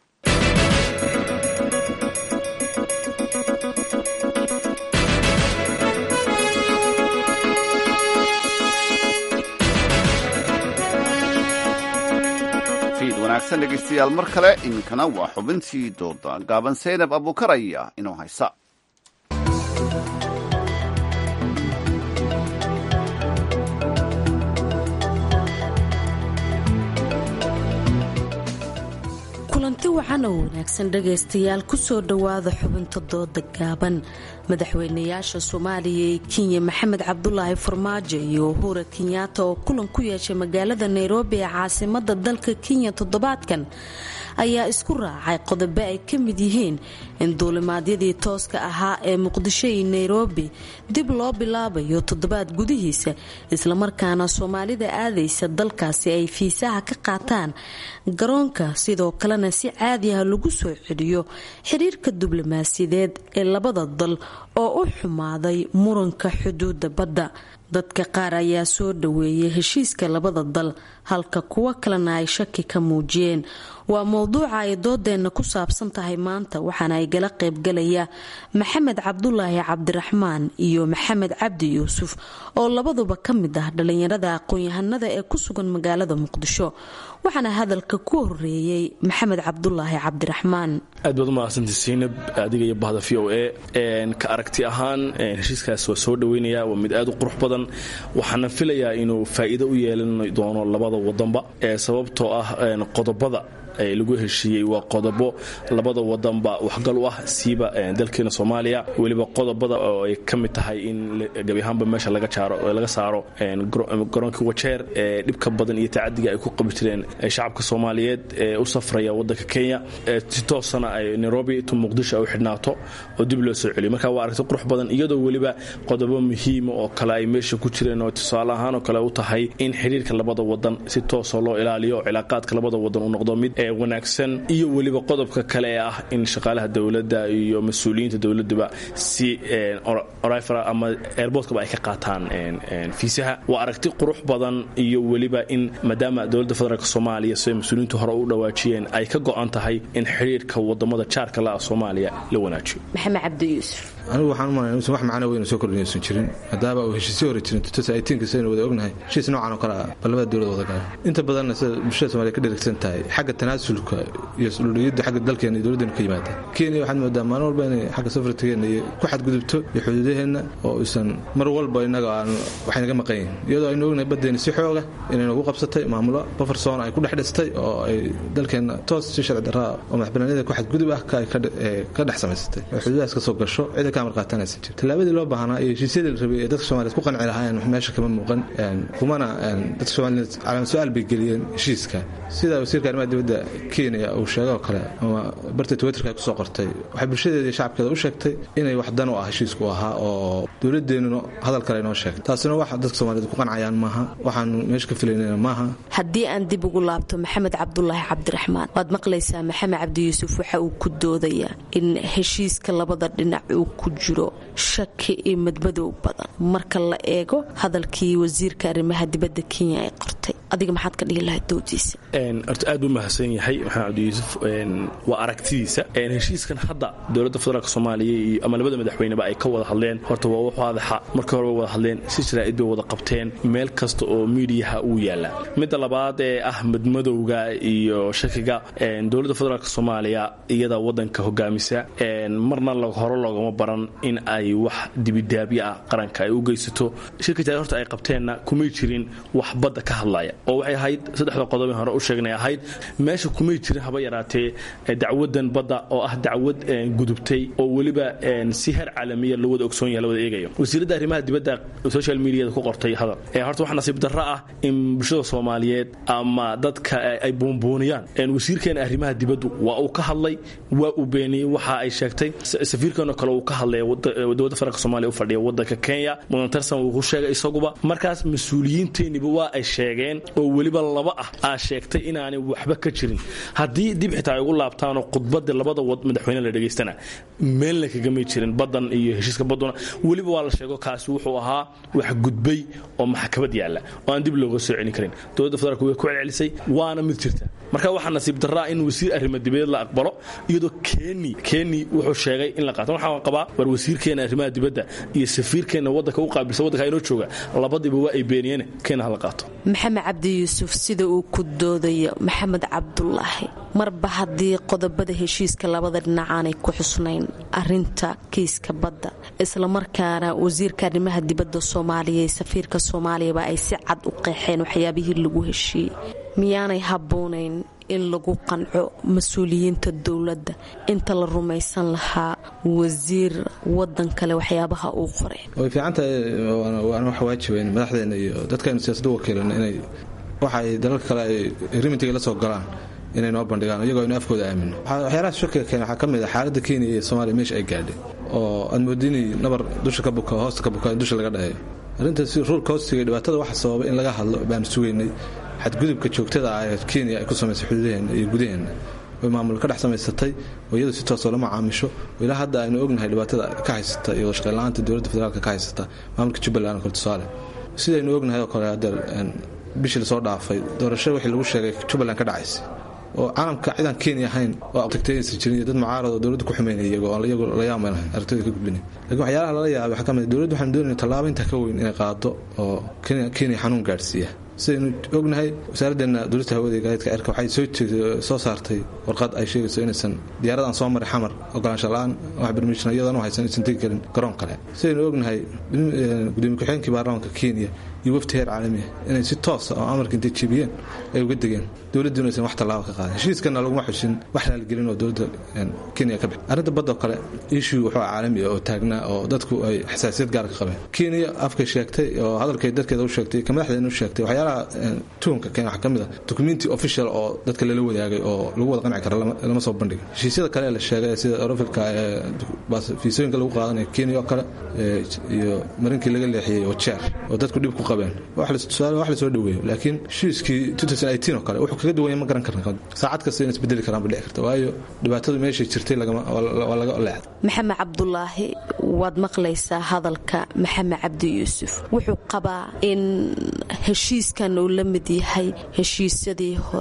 Speaker 2: wanaagsan dhegeystayaal mar kale iminkana waa xubintii dooda gaaban seynab abuukaraya inoo haysa
Speaker 13: kulanti wacan oo wanaagsan dhagaystayaal kusoo dhowaada xubinta dooda gaaban madaxweynayaasha soomaaliya ee kenya maxamed cabdulaahi farmaajo iyo uhura kenyaata oo kulan ku yeeshay magaalada nairobi ee caasimada dalka kenya toddobaadkan ayaa isku raacay qodobo ay ka mid yihiin in duulimaadyadii tooska ahaa ee muqdisho iyo nairobi dib loo bilaabayo toddobaad gudihiisa islamarkaana soomaalida aadaysa dalkaasi ay fiisaha ka qaataan garoonka sidoo kalena si caadi ah lagu soo celiyo xiriirka diblomaasiyadeed ee labada dal oo u xumaaday muranka xuduuda badda dadka qaar ayaa soo dhaweeyay heshiiska labada dal halka kuwo kalena ay shaki ka muujiyeen waa mowduuca ay doodeenna ku saabsan tahay maanta waxaana ay gala qaybgalaya maxamed cabdulaahi cabdiraxmaan iyo maxamed cabdi yuusuf oo labaduba ka mid ah dhallinyarada aqoon-yahanada ee ku sugan magaalada muqdisho waxaana hadalka ku horeeyey maxamed cabdulaahi cabdiraxmaan
Speaker 14: aad baad u mahadsanti siinab adiga iyo bahda v o a ka aragti ahaan heshiiskaas waa soo dhaweynaya waa mid aad u qurux badan waxaana filayaa inuu faa'iido u yeelan doono labada wadanba sababtoo ah qodobada lagu heshiiyey waa qodobo labada wadanba waxgal u ah siiba dalkeena soomaaliya weliba qodobada oo ay ka mid tahay in gebi ahaanba meesha laga saaro garoonkii wajeer ee dhibka badan iyo tacadiga ay ku qabi jireen shacabka soomaaliyeed ee u safraya wadanka kenya si toosana ay nairobi to muqdisho ay u xidhnaato oo dib loo soo celiyo marka waa aragti qurux badan iyadoo weliba qodobo muhiima oo kale ay meesha ku jireen oo tusaale ahaan oo kale u tahay in xiriirka labada wadan si toosoo loo ilaaliyo cilaaqaadka labada wadan uu noqdo mid wanaagsan iyo weliba qodobka kale ee ah in shaqaalaha dowladda iyo mas-uuliyiinta dowladuba si orifra ama airbortkaba ay ka qaataan fiisaha waa aragti qurux badan iyo weliba in maadaama dowladda federaalk soomaaliya siday mas-uuliyiintu hore u dhawaajiyeen ay ka go-an tahay in xidhiirka wadamada jaarka la ah soomaaliya la wanaajiyo
Speaker 13: maxamed cabdi yuusuf
Speaker 15: anigu waxaan umalaya inuusan wax macno weyn soo kordhinaysan jirin maadaama uu heshiisyo hore jirin saynu wada ognahay heshiis noocan oo kale ah bal labada dowlad wada galaan inta badanna sida bulshada somaaliya ka dherigsan tahay xagga tanaasulka iyo isdhuldhigidda xagga dalkeena iyo dowladdeena ka yimaada kenya waxaad moodaa maalin walba inay xagga safartigeena iyo ku xadgudubto iyo xuduudaheenna oo aysan mar walba innaga aan waxaynaga maqan yihin iyadoo aynu ognahay baddeena si xooga inay nagu qabsatay maamulo bafarsoon ay ku dhex dhistay oo ay dalkeenna toos si sharci darraa oo madaxbanaanida ku xadgudub ah ka dhex samaysatay oo xuduudahaas ka soo gasho cida ka amar qaatanaysan jir tallaabadii loo baahnaa iyo heshiisyadii la rabay ee dadka soomaliyeed ku qanci lahaayeen meesha kama muuqan kumana dadka soomaliyeed calaamad su-aal bay geliyeen heshiiska sida wasiirka arrimaha dibadda kenya uu sheegay oo kale ama barta twitterka ay kusoo qortay waxay bulshadeeda iyo shacabkeeda u sheegtay inay wax dan u ah heshiisku ahaa oo dowladeennuna hadal kale inoo sheegtay taasina wax dadka soomaliyeed ku qancayaan maaha waxaanu meesha ka filaynayna maaha
Speaker 13: haddii aan dib ugu laabto maxamed cabdulaahi cabdiraxmaan waad maqlaysaa maxamed cabdi yuusuf waxa uu ku doodayaa in heshiiska labada dhinac uu ku jiro shaki iyo madmadow badan marka la eego hadalkii wasiirka arrimaha dibadda kenya ay qortay adiga maxaad ka dhihi lahayd doodiisa
Speaker 14: horta aad buu mahadsan yahay maxamed cabdi yuusuf waa aragtidiisa heshiiskan hadda dowladda federaalk soomaaliya iyo ama labada madaxweyneba ay ka wada hadleen horta waa wax waadaxa markii hore way wada hadleen si jaraa'id bay wada qabteen meel kasta oo miidiyaha uu yaala midda labaad ee ah madmadowga iyo shakiga dowladda federaalk soomaaliya iyada wadanka hogaamisa marna hore loogama baran in ay wax dibidaabyo ah qaranka ay u geysato shirka jaraid horta ay qabteenna kumay jirin wax badda ka hadlaya oo waxay ahayd saddexda qodob hore u sheegnay ahayd meesha kumay jirin haba yaraatee dacwadan badda oo ah dacwad gudubtay oo weliba si heer caalamiya loo wada ogsoon yahay la wada eegayo wasiiradda arrimaha dibadda social mediada ku qortay hadal horta wax nasiib darro ah in bulshada soomaaliyeed ama dadka ay buunbuuniyaan wasiirkeena arrimaha dibaddu waa uu ka hadlay waa uu beeniyey waxa ay sheegtay safiirkeeno kale uu ka hadlay dowladda federaalk soomaaliya u fadhiya wadanka kenya mudan tarsan uu ku sheegay isaguba markaas mas-uuliyiinteenniba waa ay sheegeen oo weliba laba ah aa sheegtay inaanay waxba ka jirin haddii dib xitaa ay ugu laabtaanoo khudbadii labada madaxweyne la dhegaystana meelna kagamay jirin badan iyo heshiiska baduna weliba waa la sheego kaasi wuxuu ahaa wax gudbay oo maxkamad yaalla oo aan dib looga soo celin karin dowladda federaalk way ku celcelisay waana mid jirta marka waxaa nasiib daraa in wasiir arrimo dibadeed la aqbalo iyadoo keni keni wuxuu sheegay in la qaato waxaan qabaa war wasiirkeena arrimaha dibadda iyo safiirkeena wadanka u qaabilsan wadanka inoo jooga labadiba waa ay beeniyeen keena hala qaato
Speaker 13: maxamed cabdi yuusuf sida uu ku doodayo maxamed cabdulaahi marba haddii qodobada heshiiska labada dhinac aanay ku xusnayn arinta kiiska badda islamarkaana wasiirka arrimaha dibadda soomaaliya iyo safiirka soomaaliyaba ay si cad u qeexeen waxyaabihii lagu heshiiyey miyaanay habboonayn in lagu qanco mas-uuliyiinta dowladda inta la rumaysan lahaa wasiir wadan kale waxyaabaha uu qoray
Speaker 15: way fiicantahay waana wax waajibayn madaxdeena iyo dadkaynu siyaasadda wakiilana inay waxa ay dalalka kale ay rimitiga la soo galaan inay noo bandhigaan iyagoo aynu afkooda aamino waxyaalaha shakiga keena waxaa ka mid ah xaaladda kenya iyo soomaaliya meesha ay gaadhay oo aad moodinay nabar dusha ka buka hoosta ka buka in dusha laga dhaheeyo arrintaas ruulka hoostiga dhibaatada waxa sababa in laga hadlo baanu sugaynay xadgudubka joogtada ah ee kenya ay ku samaysay xuduudaheenna iyo gudaheenna way maamul ka dhex samaysatay oo iyadu si toosoo lama caamisho ilaa hadda aynu ognahay dhibaatada ka haysata iyo shaqeynla-aanta dowladda federaalka ka haysata maamulka jubbaland oo kale tusaale sidaynu ognahay oo kale hadda bishii lasoo dhaafay doorasho wixii lagu sheegay jubbaland ka dhacaysay oo caalamka cidaan kenya ahayn oo tagtayaysan jirin iyo dad mucaarad oo dowladda ku xumeynaya iyagoo iyagu la yaamanahay aragtida ka gudbinay lakiin waxyaalaha lala yaabay waxaa ka mid dowladda waxaanu doonayna tallaabo intaa ka weyn inay qaado oo kenya xanuun gaadhsiiya sidaynu ognahay wasaaraddeena dowlasta hawada iyo gaadiidka cirka waxay soo saartay warqad ay sheegayso inaysan diyaaradan soo maray xamar ogolaansho la-aan wax barmiishna iyadoon u haysan inaysan tegi karin garoon kale sidaynu ognahay gudoomiye ku-xigeenkii baarlamaanka kenya iyo wafti heer caalami ah inay si toosa oo amarka intay jebiyeen ay uga degeen dowladdu inaysan wax tallaabo ka qaadin heshiiskana laguma xusin wax raaligelin oo dowladda kenya ka bix arrinta badda oo kale issue wuxuu caalami oo taagnaa oo dadku ay xasaasiyad gaar ka qabeen kenya afkay sheegtay oo hadalkay dadkeeda u sheegtay ka madaxdeena u sheegtay waxyaalaha tuhumka kenya waxaa ka mid ah documenti official oo dadka lala wadaagay oo lagu wada qanci kara lama soo bandhigin heshiisyada kale ee la sheegay sida orofilka ee fiisooyinka lagu qaadanayo kenya oo kale iyo marinkii laga leexiyey oo jeer oo dadku dhib ku qabeen wax lasoo dhaweeyo laakiin heshiiskii oo kale wuxuu kaga duwanya ma garan karna saacad kasta in isbedeli karaan ba dhici karta waayo dhibaatadu meeshay jirtay waa laga leexda
Speaker 13: maxamed cabdulaahi waad maqlaysaa hadalka maxamed cabdi yuusuf wuxuu qabaa in heshiiskan uu la mid yahay heshiisyadii hore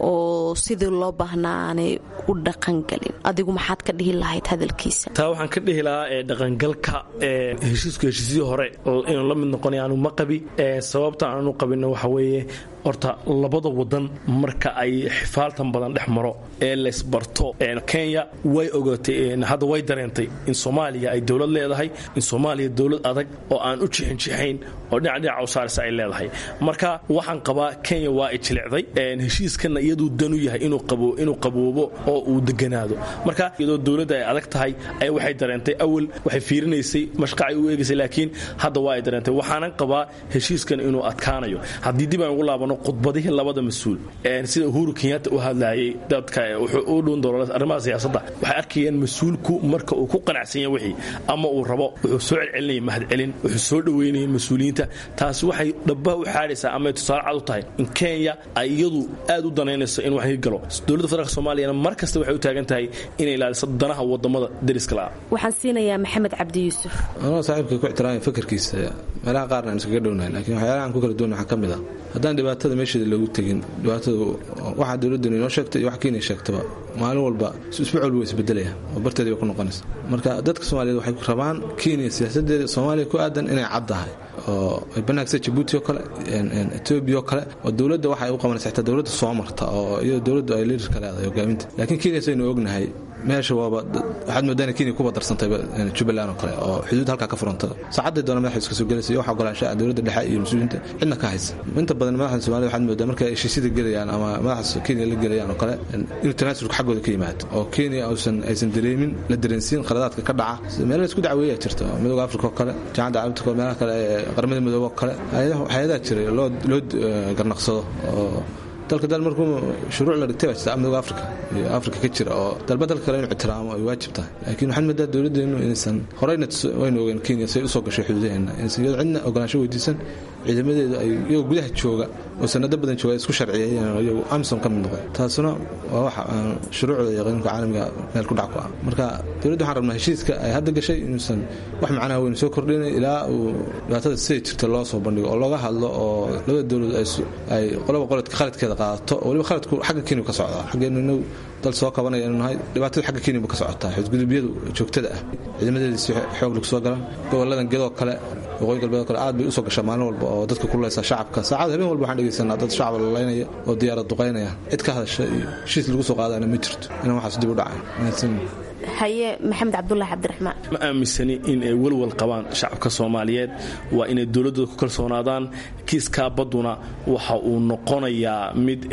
Speaker 13: oo sidii loo baahnaa aanay u dhaqangelin adigu maxaad ka dhihi lahayd hadalkiisa
Speaker 14: taa waxaan ka dhihi lahaa ee dhaqangalka ee heshiisku heshiisyii hore inuu la mid noqonaya aanu ma qabi sababta aanu qabinna waxa weeye horta labada wadan marka ay xifaaltan badan dhex maro ee laysbarto kenya way ogaatay hadda way dareentay in soomaaliya ay dowlad leedahay in soomaaliya dowlad adag oo aan u jixinjixayn oo dhinac dhinaca u saaraysa ay leedahay marka waxaan qabaa kenya waa ay jilicday heshiiskana iyaduu danu yahay inuu qaboobo oo uu deganaado marka iyadoo dowladda ay adag tahay ay waxay dareentay awal waxay fiirinaysay mashqacay u eegaysay laakiin hadda waa ay dareentay waxaanan qabaa heshiiskan inuu adkaanayo haddii dib aan ugu laabano khudbadihii labada mas-uul sida uhuru kenyatta u hadlayay dadka wuxuu u dhuun doolo arrimaha siyaasadda waxay arkayeen mas-uulku marka uu ku qanacsan yahay wixii ama uu rabo wuxuu soo celcelinayay mahadcelin wuxuu soo dhoweynayay mas-uuliyiinta taasi waxay dhabbaha u xaadhaysaa ama ay tusaale cad u tahay in kenya ay iyadu aad u danaynayso in wax galo dowladda federaalk soomaaliyana mar kasta waxay u taagan tahay inay ilaaliso danaha wadamada dariska la'a
Speaker 13: waxaan siinayaa maxamed cabdi yuusuf
Speaker 15: anoo saaxiibka ku ixtiraamaya fakarkiisa meelaha qaarna aan iskaga dhownahay lakiin waxyaalaha aan ku kala duwan waxaa ka mid ah haddaan dhibaatada meesheeda loogu tegin dhibaatadu waxaa dowladdan inoo sheegtay iyo wax kenya sheegtaba maalin walba isbuuc walba waa isbedelaya oo barteedii ba ku noqonaysa marka dadka soomaaliyeed waxay rabaan kenya siyaasadeeda soomaaliya ku aadan inay caddahay oo ay banaagsa jabuuti oo kale etoobiya oo kale oo dowladda waxa ay u qabanaysa xitaa dowladda soo marta oo iyadoo dowladdu ay liidarka leedahay hogaaminta laakiin kenya saynu ognahay meesha waaba waxaad moodaa inay kenya kuba darsantayba jubbaland oo kale oo xuduud halkaa ka furanta saacadday doona madaxda iska soo gelaysa iyo wax ogolaanshaha dowladda dhexe iyo mas-uuliyiinta cidna ka haysa inta badan madaxda soomaalida waxaad moodaa markay heshiisyada gelayaan ama madaxda kenya la gelayaan oo kale inuu tanaasulka xaggooda ka yimaado oo kenya uusan aysan dareemin la dareensiin khaladaadka ka dhaca meelo isku dacweeyaa jirta midooda afrika oo kale jaamacadda carabta oo meelaha kale ee qaramada midoobe oo kale hay-adaha jiray loo loo garnaqsado oo dalka dal markuu shuruuc la dhigtay baa jirta midooda afrika iyo afrika ka jira oo dalba dalka kale inuu ixtiraamo ay waajib tahay laakiin waxaan moodaa dowladdeenu inaysan horeyna waynu ogeen kenya say usoo gashay xuduudaheena inaysan iyadoo cidna ogolaansho weydiisan ciidamadeedu ay iyagoo gudaha jooga oo sanado badan jooga ay isku sharciyeeyeen oo iyagu amisom ka mid noqday taasuna waa waxa shuruucda iyo qanuunka caalamiga meel ku dhac ku ah marka dowladda waxaan rabnaa heshiiska ay hadda gashay inuusan wax macnaha weyn soo kordhinay ilaa uu dhibaatada siday jirta loo soo bandhigo oo looga hadlo oo labada dowlad ay qolaba qoladka khaladkeeda qaadato oo waliba khaladku xagga kenya ka socdaa xaggeenu inagu dal soo kabanaya inu nahay dhibaatada xagga kenya ka socotaa xudgudubyadu joogtada ah ciidamadeeda si xoog lagu soo galaan goboladan gedoo kale waqooyi galbeed kale aad bay usoo gashaa maalin walba oo dadka kuleysa shacabka saacada habeen walba waxaan dhegeysanaa dad shacab lalaynaya oo diyaarad duqaynaya cid ka hadasha iyo heshiis lagu soo qaadana ma jirto inaan waxaas dib u dhacay
Speaker 13: haye maxamed cabdulaahi cabdiraxmaan
Speaker 14: ma aaminsani in ay walwal qabaan shacabka soomaaliyeed waa inay dowladdooda ku kalsoonaadaan kiiskaa badduna waxa uu noqonayaa mid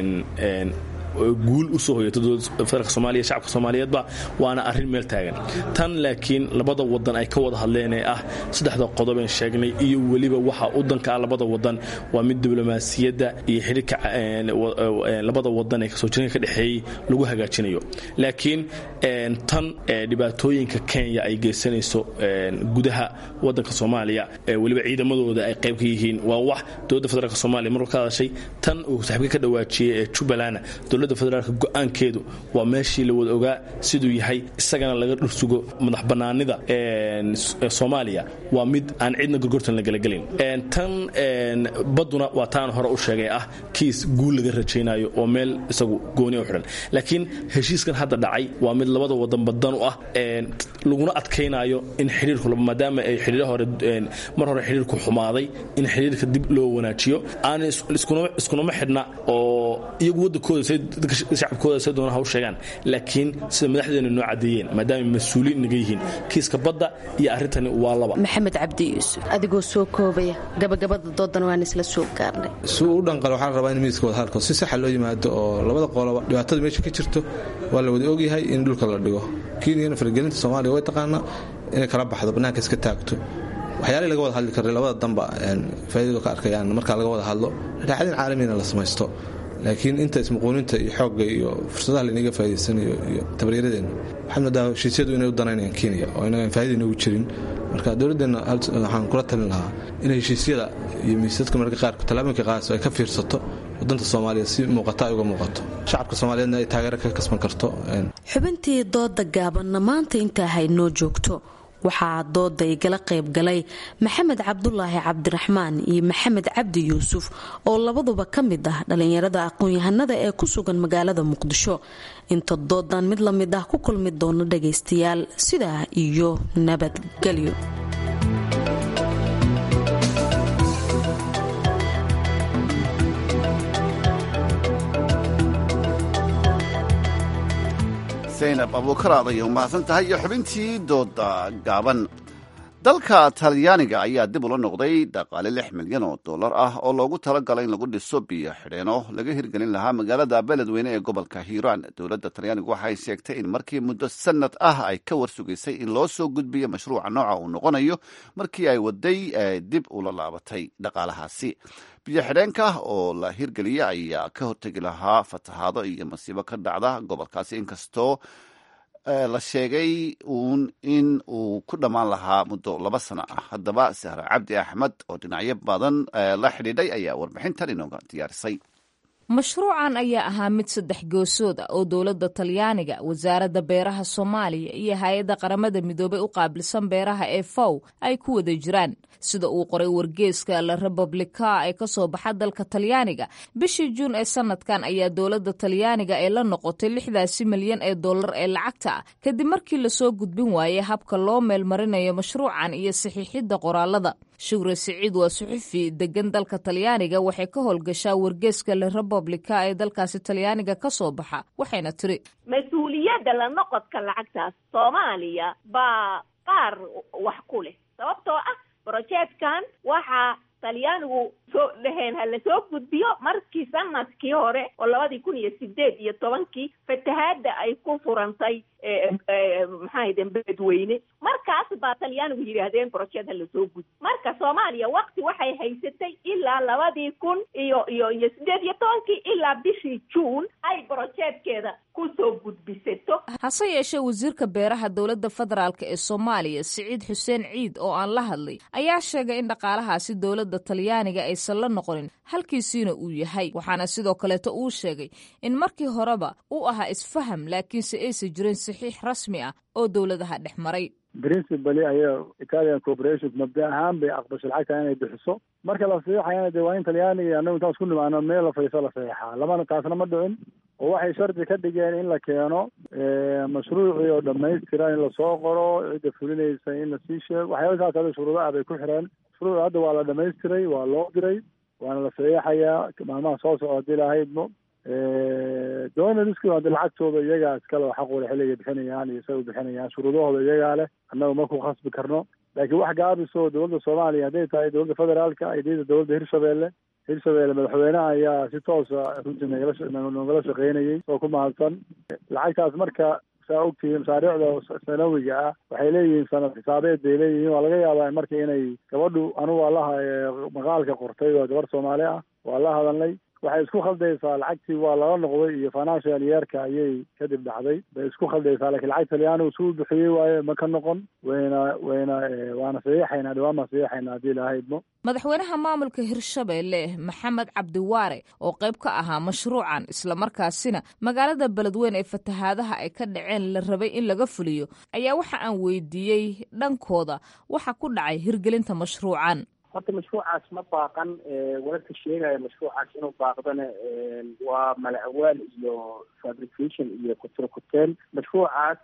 Speaker 14: guul usoo hoyata federaalk somaaliya shacabka soomaaliyeedba waana arrin meel taagan tan laakiin labada wadan ay ka wada hadleen ee ah saddexda qodobeen sheegnay iyo weliba waxa udanka ah labada wadan waa mid diblomaasiyadda iyo xidhiirka labada wadan ee kasoo jiranka ka dhexeeyey lagu hagaajinayo laakiin tan dhibaatooyinka kenya ay geysanayso gudaha wadanka soomaaliya weliba ciidamadooda ay qayb ka yihiin waa wax dowladda federaalk somaaliya marka ka hadashay tan uu saaxiibka ka dhawaajiyey ee jubbaland dowladda federaalka go-aankeedu waa meeshii la wada ogaa siduu yahay isagana laga dhursugo madax bannaanida soomaaliya waa mid aan cidna gorgortan la gelagelin tan badduna waa taan hore u sheegay ah kiis guul laga rajaynayo oo meel isagu gooniya u xidhan laakiin heshiiskan hadda dhacay waa mid labada wadan badan u ah laguna adkaynayo in xidhiirku maadaama ay xidhiir hore mar hore xidhiirku xumaaday in xidhiirka dib loo wanaajiyo aan iskunama xidhna oo iyagu wadankooda shacabkooda say doona ha u sheegaan laakiin sida madaxdeena noo cadeeyeen maadaama mas-uuliin naga yihiin kiiska badda iyo arrintani waa laba
Speaker 13: maxamed cabdi yuusuf adigoo soo koobaya gabagabada doodan waan isla soo gaarnay
Speaker 15: si uu u dhanqal waxaa la rabaa in miiska wadahadalka si saxa loo yimaado oo labada qoloba dhibaatada meesha ka jirto waa la wada ogyahay in dhulka la dhigo kenyana faragelinta soomaaliya way taqaanaa inay kala baxdo bannaanka iska taagto waxyaalihii laga wada hadli karay labada danba faaidadu ka arkayaan markaa laga wada hadlo dhaaxadin caalamiina la samaysto laakiin inta ismuquuninta iyo xoogga iyo fursadaha laynaga faa'idaysanayo iyo tabaryaradeena waxaad moodaa heshiisyadu inay u danaynayaan kenya oo inagaan faa'ida inoogu jirin marka dowladdeenna waxaan kula talin lahaa in heshiisyada iyo miisadka mararka qaarka tallaabooyinka qaadayso ay ka fiirsato wadanta soomaaliya si muuqata ay uga muuqato shacabka soomaaliyeedna ay taageero ka kasban karto
Speaker 13: xubintii dooda gaabanna maanta intaa haynoo joogto waxaa dooda igala qayb galay maxamed cabdulaahi cabdiraxmaan iyo maxamed cabdi yuusuf oo labaduba ka mid ah dhallinyarada aqoon-yahanada ee ku sugan magaalada muqdisho inta doodan mid la mid ah ku kulmi doono dhagaystayaal sidaa iyo nabadgelyo
Speaker 2: zaynab abuukaraad ayay u mahadsan tahay iyo xubintii dooda gaaban dalka talyaaniga ayaa dib ula noqday dhaqaale lix milyan oo dollar ah oo loogu talagalay in lagu dhiso biyo xidheeno laga hirgelin lahaa magaalada beledweyne ee gobolka hiiraan dowladda talyaanigu waxay sheegtay in markii muddo sanad ah ay ka warsugaysay in loo soo gudbiyo mashruuca nooca uu noqonayo markii ay waday dib ula laabatay dhaqaalahaasi biyo xidheenka oo la hirgeliya ayaa ka hortegi lahaa fatahaado iyo masiibo ka dhacda gobolkaasi inkastoo la sheegay uun in uu ku dhammaan lahaa muddo laba sano ah haddaba sahra cabdi axmed oo dhinacyo badan la xidhiidhay ayaa warbixintan inooga diyaarisay
Speaker 1: mashruucan ayaa ahaa mid saddex goosood ah oo dowladda talyaaniga wasaaradda beeraha soomaaliya iyo hay-adda qaramada midoobay u qaabilsan beeraha ee fow ay ku wada jiraan sida uu qoray wargeeska la republika ee kasoo baxa dalka talyaaniga bishii juun ee sanadkan ayaa dowladda talyaaniga ee la noqotay lixdaasi milyan ee dollar ee lacagta ah kadib markii lasoo gudbin waayey habka loo meelmarinayo mashruucan iyo saxiixidda qoraalada shugre siciid waa suxufi degan dalka talyaaniga waxay ka howlgashaa wargeeska la republika ee dalkaasi talyaaniga ka soo baxa waxayna tiri
Speaker 16: mas-uuliyadda la noqodka lacagtaas soomaaliya baa qaar wax ku leh sababtoo ah brojeedkan waxaa talyaanigu soo dhaheen ha lasoo gudbiyo markii sanadkii hore oo labadii kun iyo sideed iyo tobankii fatahaadda ay ku furantay maxaahden beledweyne markaas baa talyaanigu yidhaahdeen brojeed ha lasoo gudbi marka soomaaliya wakti waxay haysatay ilaa labadii kun iyo iyo iyo sideed iyo tobankii ilaa bishii juun ay brojeedkeeda kusoo gudbisato
Speaker 1: hase yeeshee wasiirka beeraha dowladda federaalk ee soomaaliya siciid xuseen ciid oo aan la hadlay ayaa sheegay in dhaqaalahaasi dowladda talyaaniga aysan la noqonin halkiisiina uu yahay waxaana sidoo kaleeto uu sheegay in markii horeba uu ahaa isfaham laakiinse aysan jirin saxiix rasmi ah oo dowladaha dhex maray
Speaker 17: principally ayaa italian corporation mabda ahaan bay aqbashay lacagta inay bixiso marka la saxiixayana dee waa in talyaaniga iyo annagu intaan isku nimaano meel la fayso la saxiixaa lamana taasna ma dhicin oo waxay shardi ka dhigeen in la keeno mashruucii oo dhamaystiran in lasoo qoro cidda fulinaysa in lasii sheego waxyaaba saas ada shuruudo ah bay ku xireen mashruuc hadda waa la dhamaystiray waa loo diray waana la saxiixayaa maalmaha soo socda hadii lahaydmo doonaliski hadii lacagtooda iyagaa iskale oo xaq wale xilligay bixinayaan iyo isaga bixinayaan shuruudahooda iyagaa leh annaga ma ku khasbi karno laakiin wax gaabiso dowladda soomaaliya hadday tahay dowladda federaalka iyo dowladda hirshabeelle hirshabeelle madaxweynaha ayaa si toosa runtii nagala nogala shaqeynayay oo ku mahadsan lacagtaas marka saa ogtihiin masaariicda sanawiga ah waxay leeyihiin sanad xisaabeed bay leeyihiin waa laga yaabaa marka inay gabadhu anugu waa laha maqaalka qortay waa gabar soomaali ah waa la hadalnay waxay isku khaldaysaa lacagtii waa lala noqday iyo financial yeerka ayay kadib dhacday bay isku khaldaysaa lakiin lacag talyaanigu suu bixiyey waaye ma ka noqon wayna wayna waana saxiixaynaa dhawaan baan saxiixaynaa haddii lahaydmo
Speaker 1: madaxweynaha maamulka hirshabeelle maxamed cabdiwaare oo qayb ka ahaa mashruucan islamarkaasina magaalada beledweyne ee fatahaadaha ay ka dhaceen la rabay in laga fuliyo ayaa waxa aan weydiiyey dhankooda waxa ku dhacay hirgelinta mashruucan
Speaker 18: horta mashruucaas ma baaqan wararka sheegaya mashruucaas inuu baaqdana waa malacawaal iyo fabrication iyo kuturkuteen mashruucaas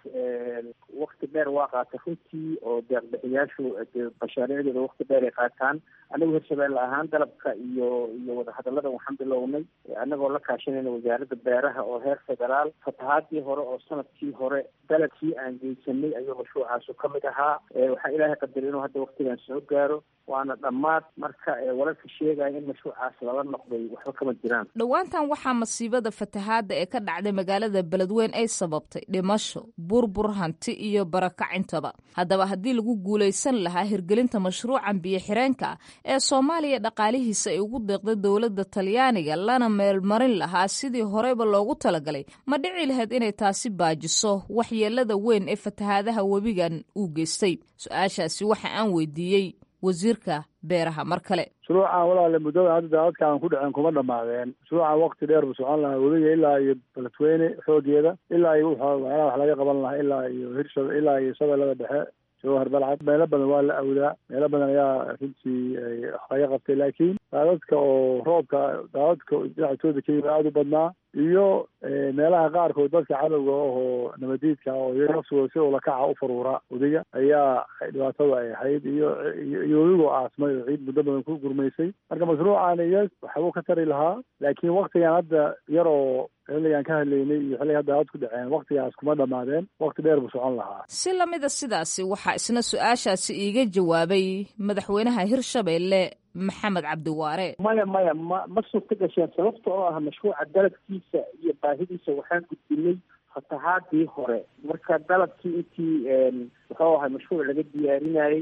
Speaker 18: wakti dheer waa qaata runtii oo deeqbixiyaashu mashaariicdooda wakti dheer ay qaataan anagu hirshabeelle ahaan dalabka iyo iyo wadahadallada waxaan bilownay anagoo la kaashanayna wasaaradda beeraha oo heer federaal fatahaadii hore oo sanadkii hore dalabkii aan geysanay ayuu mashruucaasu ka mid ahaa waxaa ilaahay qadaray inuu hadda waktigan soo gaaro waana dhammaad marka wararka sheegaya in mashruucaas lala noqday waxba kama jiraan
Speaker 1: dhowaantan waxaa masiibada fatahaadda ee ka dhacday magaalada beledweyn ay sababtay dhimasho burbur hanti iyo barakacintaba haddaba haddii lagu guulaysan lahaa hirgelinta mashruucan biyo-xireenka ah ee soomaaliya dhaqaalihiisa ay ugu deeqday dowladda talyaaniga lana meelmarin lahaa sidii horeyba loogu talagalay ma dhici lahayd inay taasi baajiso waxyeelada weyn ee fatahaadaha webigan uu geystay su-aashaasi waxa aan weydiiyey wasiirka beeraha mar kale
Speaker 17: mashruucan walaale muddada hadda daadadka aan ku dhaceen kuma dhamaadeen mashruucan wakti dheer buu socon lahaa webiga ilaa iyo beledweyne xoogeeda ilaa iyo waxyaalaha wax laga qaban lahaa ilaa iyo hirsha ilaa iyo shabeellada dhexe jawhar balcad meelo badan waa la awdaa meelo badan ayaa runtii laga qabtay laakiin daadadka oo roobka daadadka dhinactooda ka yimi aada u badnaa iyo meelaha qaarkood dadka cadowga ahoo nabadiidka oo iyaga nafsigooda si ulakaca u faruura wadiga ayaa dhibaatada ay ahayd iyo iyo weligoo aasmay oo ciid muddo badan ku gurmaysay marka mashruucan iyo waxbuu ka tari lahaa laakiin waktigan hadda yaroo xilligaan ka hadlaynay iyo xilliga hadda aad ku dhaceen waktigaas kuma dhammaadeen wakti dheer buu socon lahaa
Speaker 1: si lamida sidaasi waxaa isna su-aashaasi iiga jawaabay madaxweynaha hirshabeelle maxamed cabdiwaare
Speaker 18: maya maya ma ma suurta gasheen sababta oo ah mashruuca dalabkiisa iyo baahidiisa waxaan gudbinay fatahaadii hore marka dalabkii intii muxuu ahay mashruuc laga diyaarinayay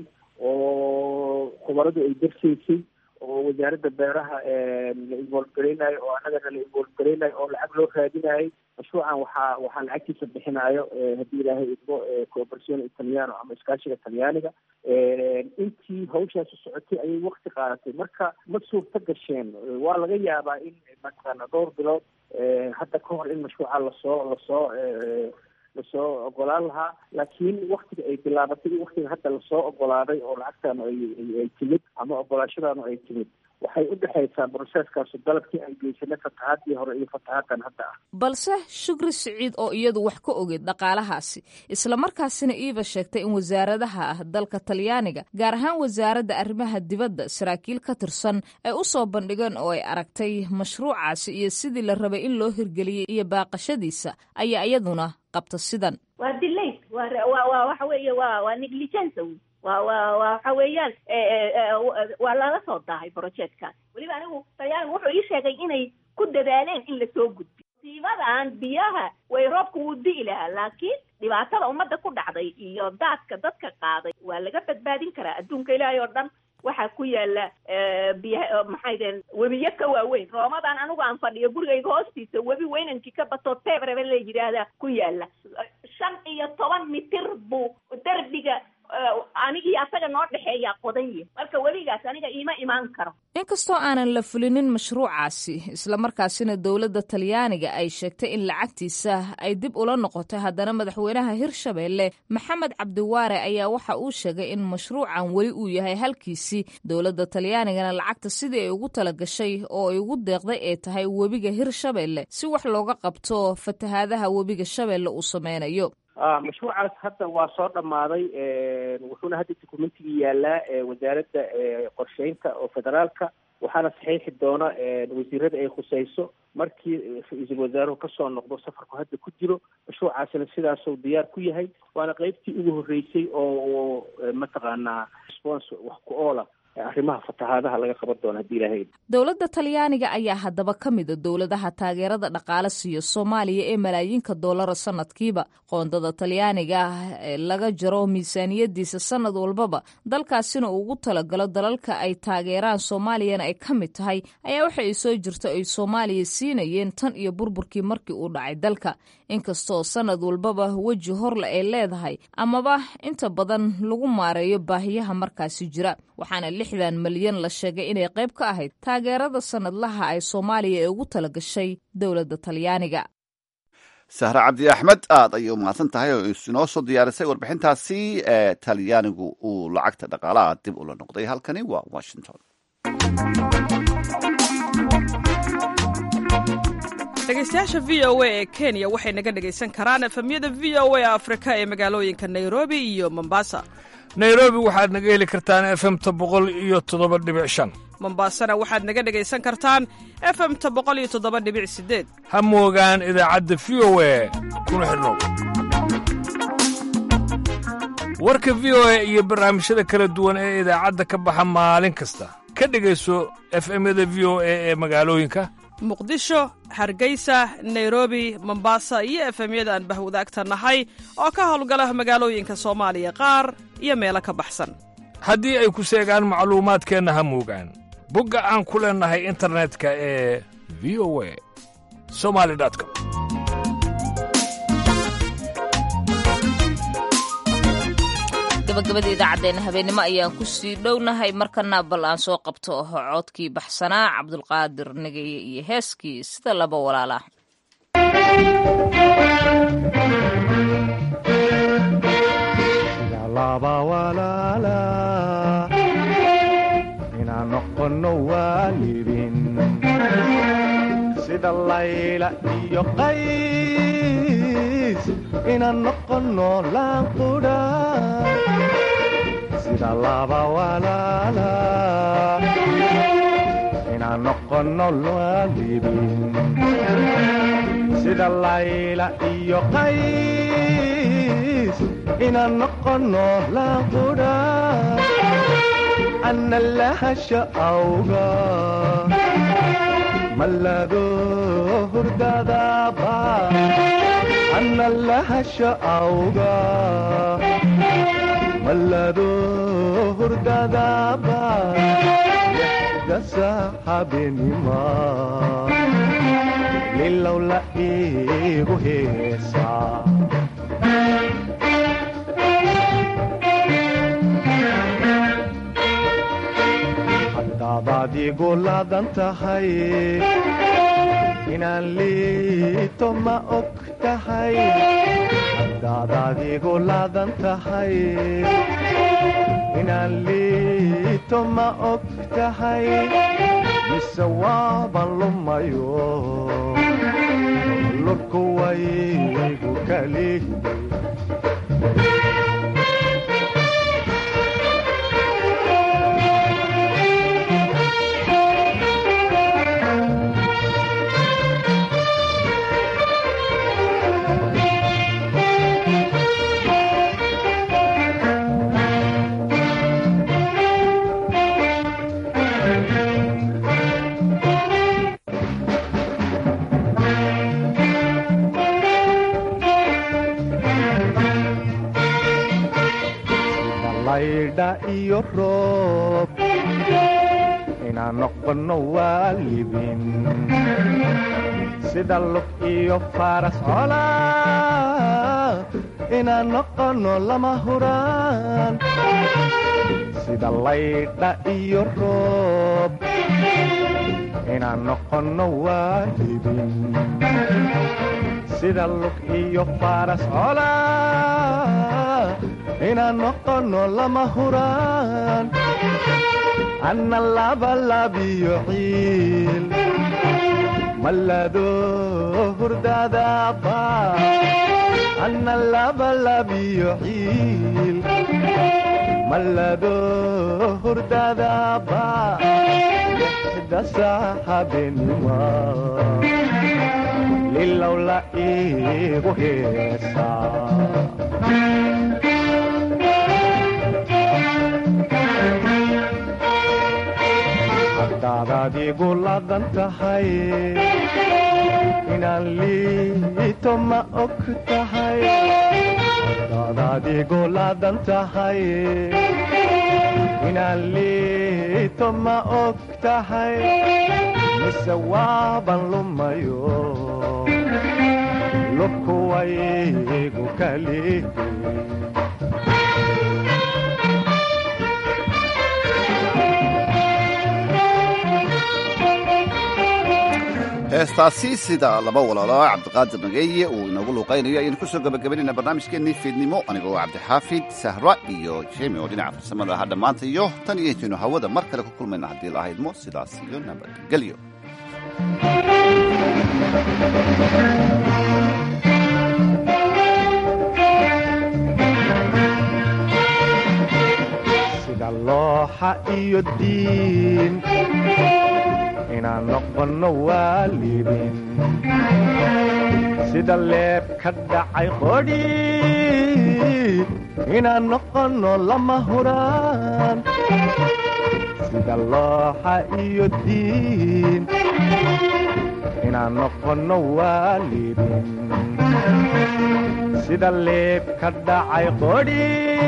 Speaker 18: oo khubaradu ay darsaysay oo wasaaradda beeraha la involgareynayo oo annagana la involgareynayo oo lacag loo raadinayo mashruucan waxaa waxaa lacagtiisa bixinayo haddii ilaahay idmo cooperatione italiano ama iskaashiga talyaaniga intii hawshaasi socotay ayay wakti qaadatay marka ma suurta gasheen waa laga yaabaa in mataqaana dhowr bilood hadda ka hor in mashruuca lasoo lasoo lasoo ogolaan lahaa laakiin waktiga ay bilaabatay iyo waktiga hadda lasoo ogolaaday oo lacagtaanu ay ay timid ama ogolaashadaanu ay timid waxay u dhexaysaa broseeskaasu dalabkii aan geysanay fatahaadii hore iyo fatahaaddan hadda ah
Speaker 1: balse shukri siciid oo iyadu wax ka ogeyd dhaqaalahaasi islamarkaasina iiba sheegtay in wasaaradaha ah dalka talyaaniga gaar ahaan wasaaradda arrimaha dibadda saraakiil ka tirsan ay u soo bandhigeen oo ay aragtay mashruucaasi iyo sidii la rabay in loo hirgeliyey iyo baaqashadiisa ayaa iyaduna qabta sidan
Speaker 16: waa dilayd waa waa waxa weeye waa waa negligence waa waa waa waxa weeyaan waa lala soo daahay projectkaas weliba anigu talyaanigu wuxuu ii sheegay inay ku dadaaleen in lasoo gudbiyo siimadan biyaha way roobka wuu di'i lahaa laakiin dhibaatada ummadda ku dhacday iyo daadka dadka qaaday waa laga badbaadin karaa adduunka ilaahay oo dhan waxaa ku yaala biya maxay deen webiyo ka waaweyn roomadan anigu aan fadhiyo gurigayga hoostiisa webi weynankii ka bato tebrebe la yidhaahda ku yaala shan iyo toban mitir buu derbiga anigii asaga noo dhexeeyaa qodan yihi marka weligaas aniga iima imaan karo
Speaker 1: inkastoo aanan la fulinin mashruucaasi islamarkaasina dowladda talyaaniga ay sheegtay in lacagtiisa ay dib ula noqotay haddana madaxweynaha hirshabeelle maxamed cabdiwaare ayaa waxa uu sheegay in mashruucan weli uu yahay halkiisii dowladda talyaanigana lacagta sidii ay ugu talagashay oo ay ugu deeqday ee tahay webiga hirshabeelle si wax looga qabto fatahaadaha webiga shabeelle uu sameynayo
Speaker 18: mashruucaas hadda waa soo dhammaaday wuxuuna hadda documentigii yaalaa wasaaradda qorsheynta oo federaalka waxaana saxiixi doona wasiirada ay khuseyso markii ra-iisul wasaaruhu kasoo noqdo safarku hadda ku jiro mashruucaasina sidaasuu diyaar ku yahay waana qeybtii ugu horreysay oo mataqaanaa response wax ku oola arrimaha fatahaadaha laga qaban doono haddii ilaahay
Speaker 1: dowladda talyaaniga ayaa haddaba ka mida dowladaha taageerada dhaqaale siiya soomaaliya ee malaayiinka doolara sanadkiiba qoondada talyaaniga ah ee laga jaro miisaaniyadiisa sanad walbaba dalkaasina uu ugu talagalo dalalka ay taageeraan soomaaliyana ay ka mid tahay ayaa waxa ay soo jirta ay soomaaliya siinayeen tan iyo burburkii markii uu dhacay dalka inkastoo sanad walbaba weji horle ay leedahay amaba inta badan lagu maareeyo baahiyaha markaasi jira waxaana lixdan malyan la sheegay inay qayb ka ahayd taageerada sanadlaha ay soomaaliya ee ugu talagashay dowladda talyaaniga
Speaker 2: sahre cabdi axmed aad ayay u mahadsan tahay oo inoo soo diyaarisay warbixintaasi ee talyaanigu uu lacagta dhaqaalaha dib ula noqday halkani waa washington
Speaker 19: dhegeystayaasha v o a ee kenya waxay naga dhegaysan karaan efemyada v o a afrika ee magaalooyinka nairobi iyo mombasa
Speaker 20: nairobi waxaad naga heli kartaan efemta boqol iyo toddoba dhibic shan
Speaker 19: mombasana waxaad naga dhegaysan kartaan efemta boqol iyo toddoba dhibic sideed
Speaker 20: ha moogaan idaacadda v o a kuna xidhnow warka v o a iyo barnaamijyada kala duwan ee idaacadda ka baxa maalin kasta ka dhegayso efemyada v o a ee magaalooyinka
Speaker 19: muqdisho hargeysa nairobi mombasa iyo efemyada aan bahwadaagta nahay oo ka howlgala magaalooyinka soomaaliya qaar iyo meelo ka baxsan
Speaker 20: haddii ay ku seegaan macluumaadkeenna ha moogaan bogga aan ku leennahay internetka ee v o a somali com
Speaker 1: gabagabada idaacaddeena habeennimo ayaan ku sii dhownahay markana bal aan soo qabto codkii baxsanaa cabdulqaadir nageye iyo heeskii sida laba walaala
Speaker 21: laba qays inaan noqono laanqudha sida laba walaala inaan noqono waalidin sida layla iyo qays inaan noqono laanqudha ana lahasha awga mallado hurdadaba ana lahasha awga mallado hurdadaba dasa habenima lilow la iigu heesaa haddaadaad igu laadan tahay inaan liito ma og tahay haddaadaad igu laadan tahay inaan liito ma og tahay mise waaban lumayo lurku waygu kali laydha iyo roob inaan noqono waalidin sida lug iyo faras cola inaan noqono lama huraan sida laydha iyo roob inaan noqono waalidin sida lug iyo faras cola inaan noqono lama huraan anna labalabiyo ciil mallado hurdadaba anna labalabiyo ciil mallado hurdadaba dasa habenima lilow la iigu heesaa haddaadaad igu laadan tahay inaan liito ma og tahay haddaadaad igu laadan tahay inaan liito ma og tahay mise waaban lumayo lubku waygu kali
Speaker 2: heestaasi sida laba walaalo cabdiqaadir nageeye uu inoogu luuqaynayo ayaynu ku soo gabagabaynayna barnaamijkeennii fiidnimo anigoo cabdixaafid sahra iyo jemi oo dhinaca farsamada ahaa dhammaanta iyo tan iyo intaynu hawada mar kale ku kulmayna haddii la ahaydmo sidaas iyo nabadgelyo
Speaker 21: sida looxa iyo diin inaan noqono waalidin sida leeb ka dhacay qodhi inaan noqono lama huraan sida looxa iyo diin inaan noqono waalidin sida leeb ka dhacay qodhi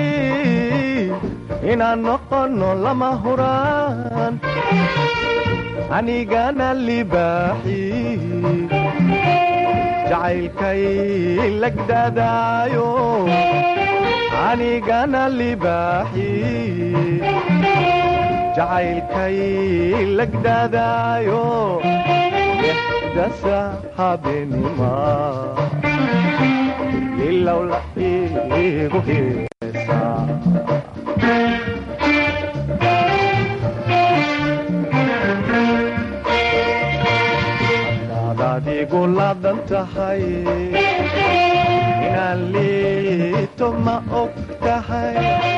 Speaker 21: inaan noqono lama huraan anigana libaaxi jacaylkay lagdadaayo anigana libaaxi jacaylkay lagdadaayo dasa habenima ilow la igu heesaa adigu laadan tahay inaan liito ma og tahay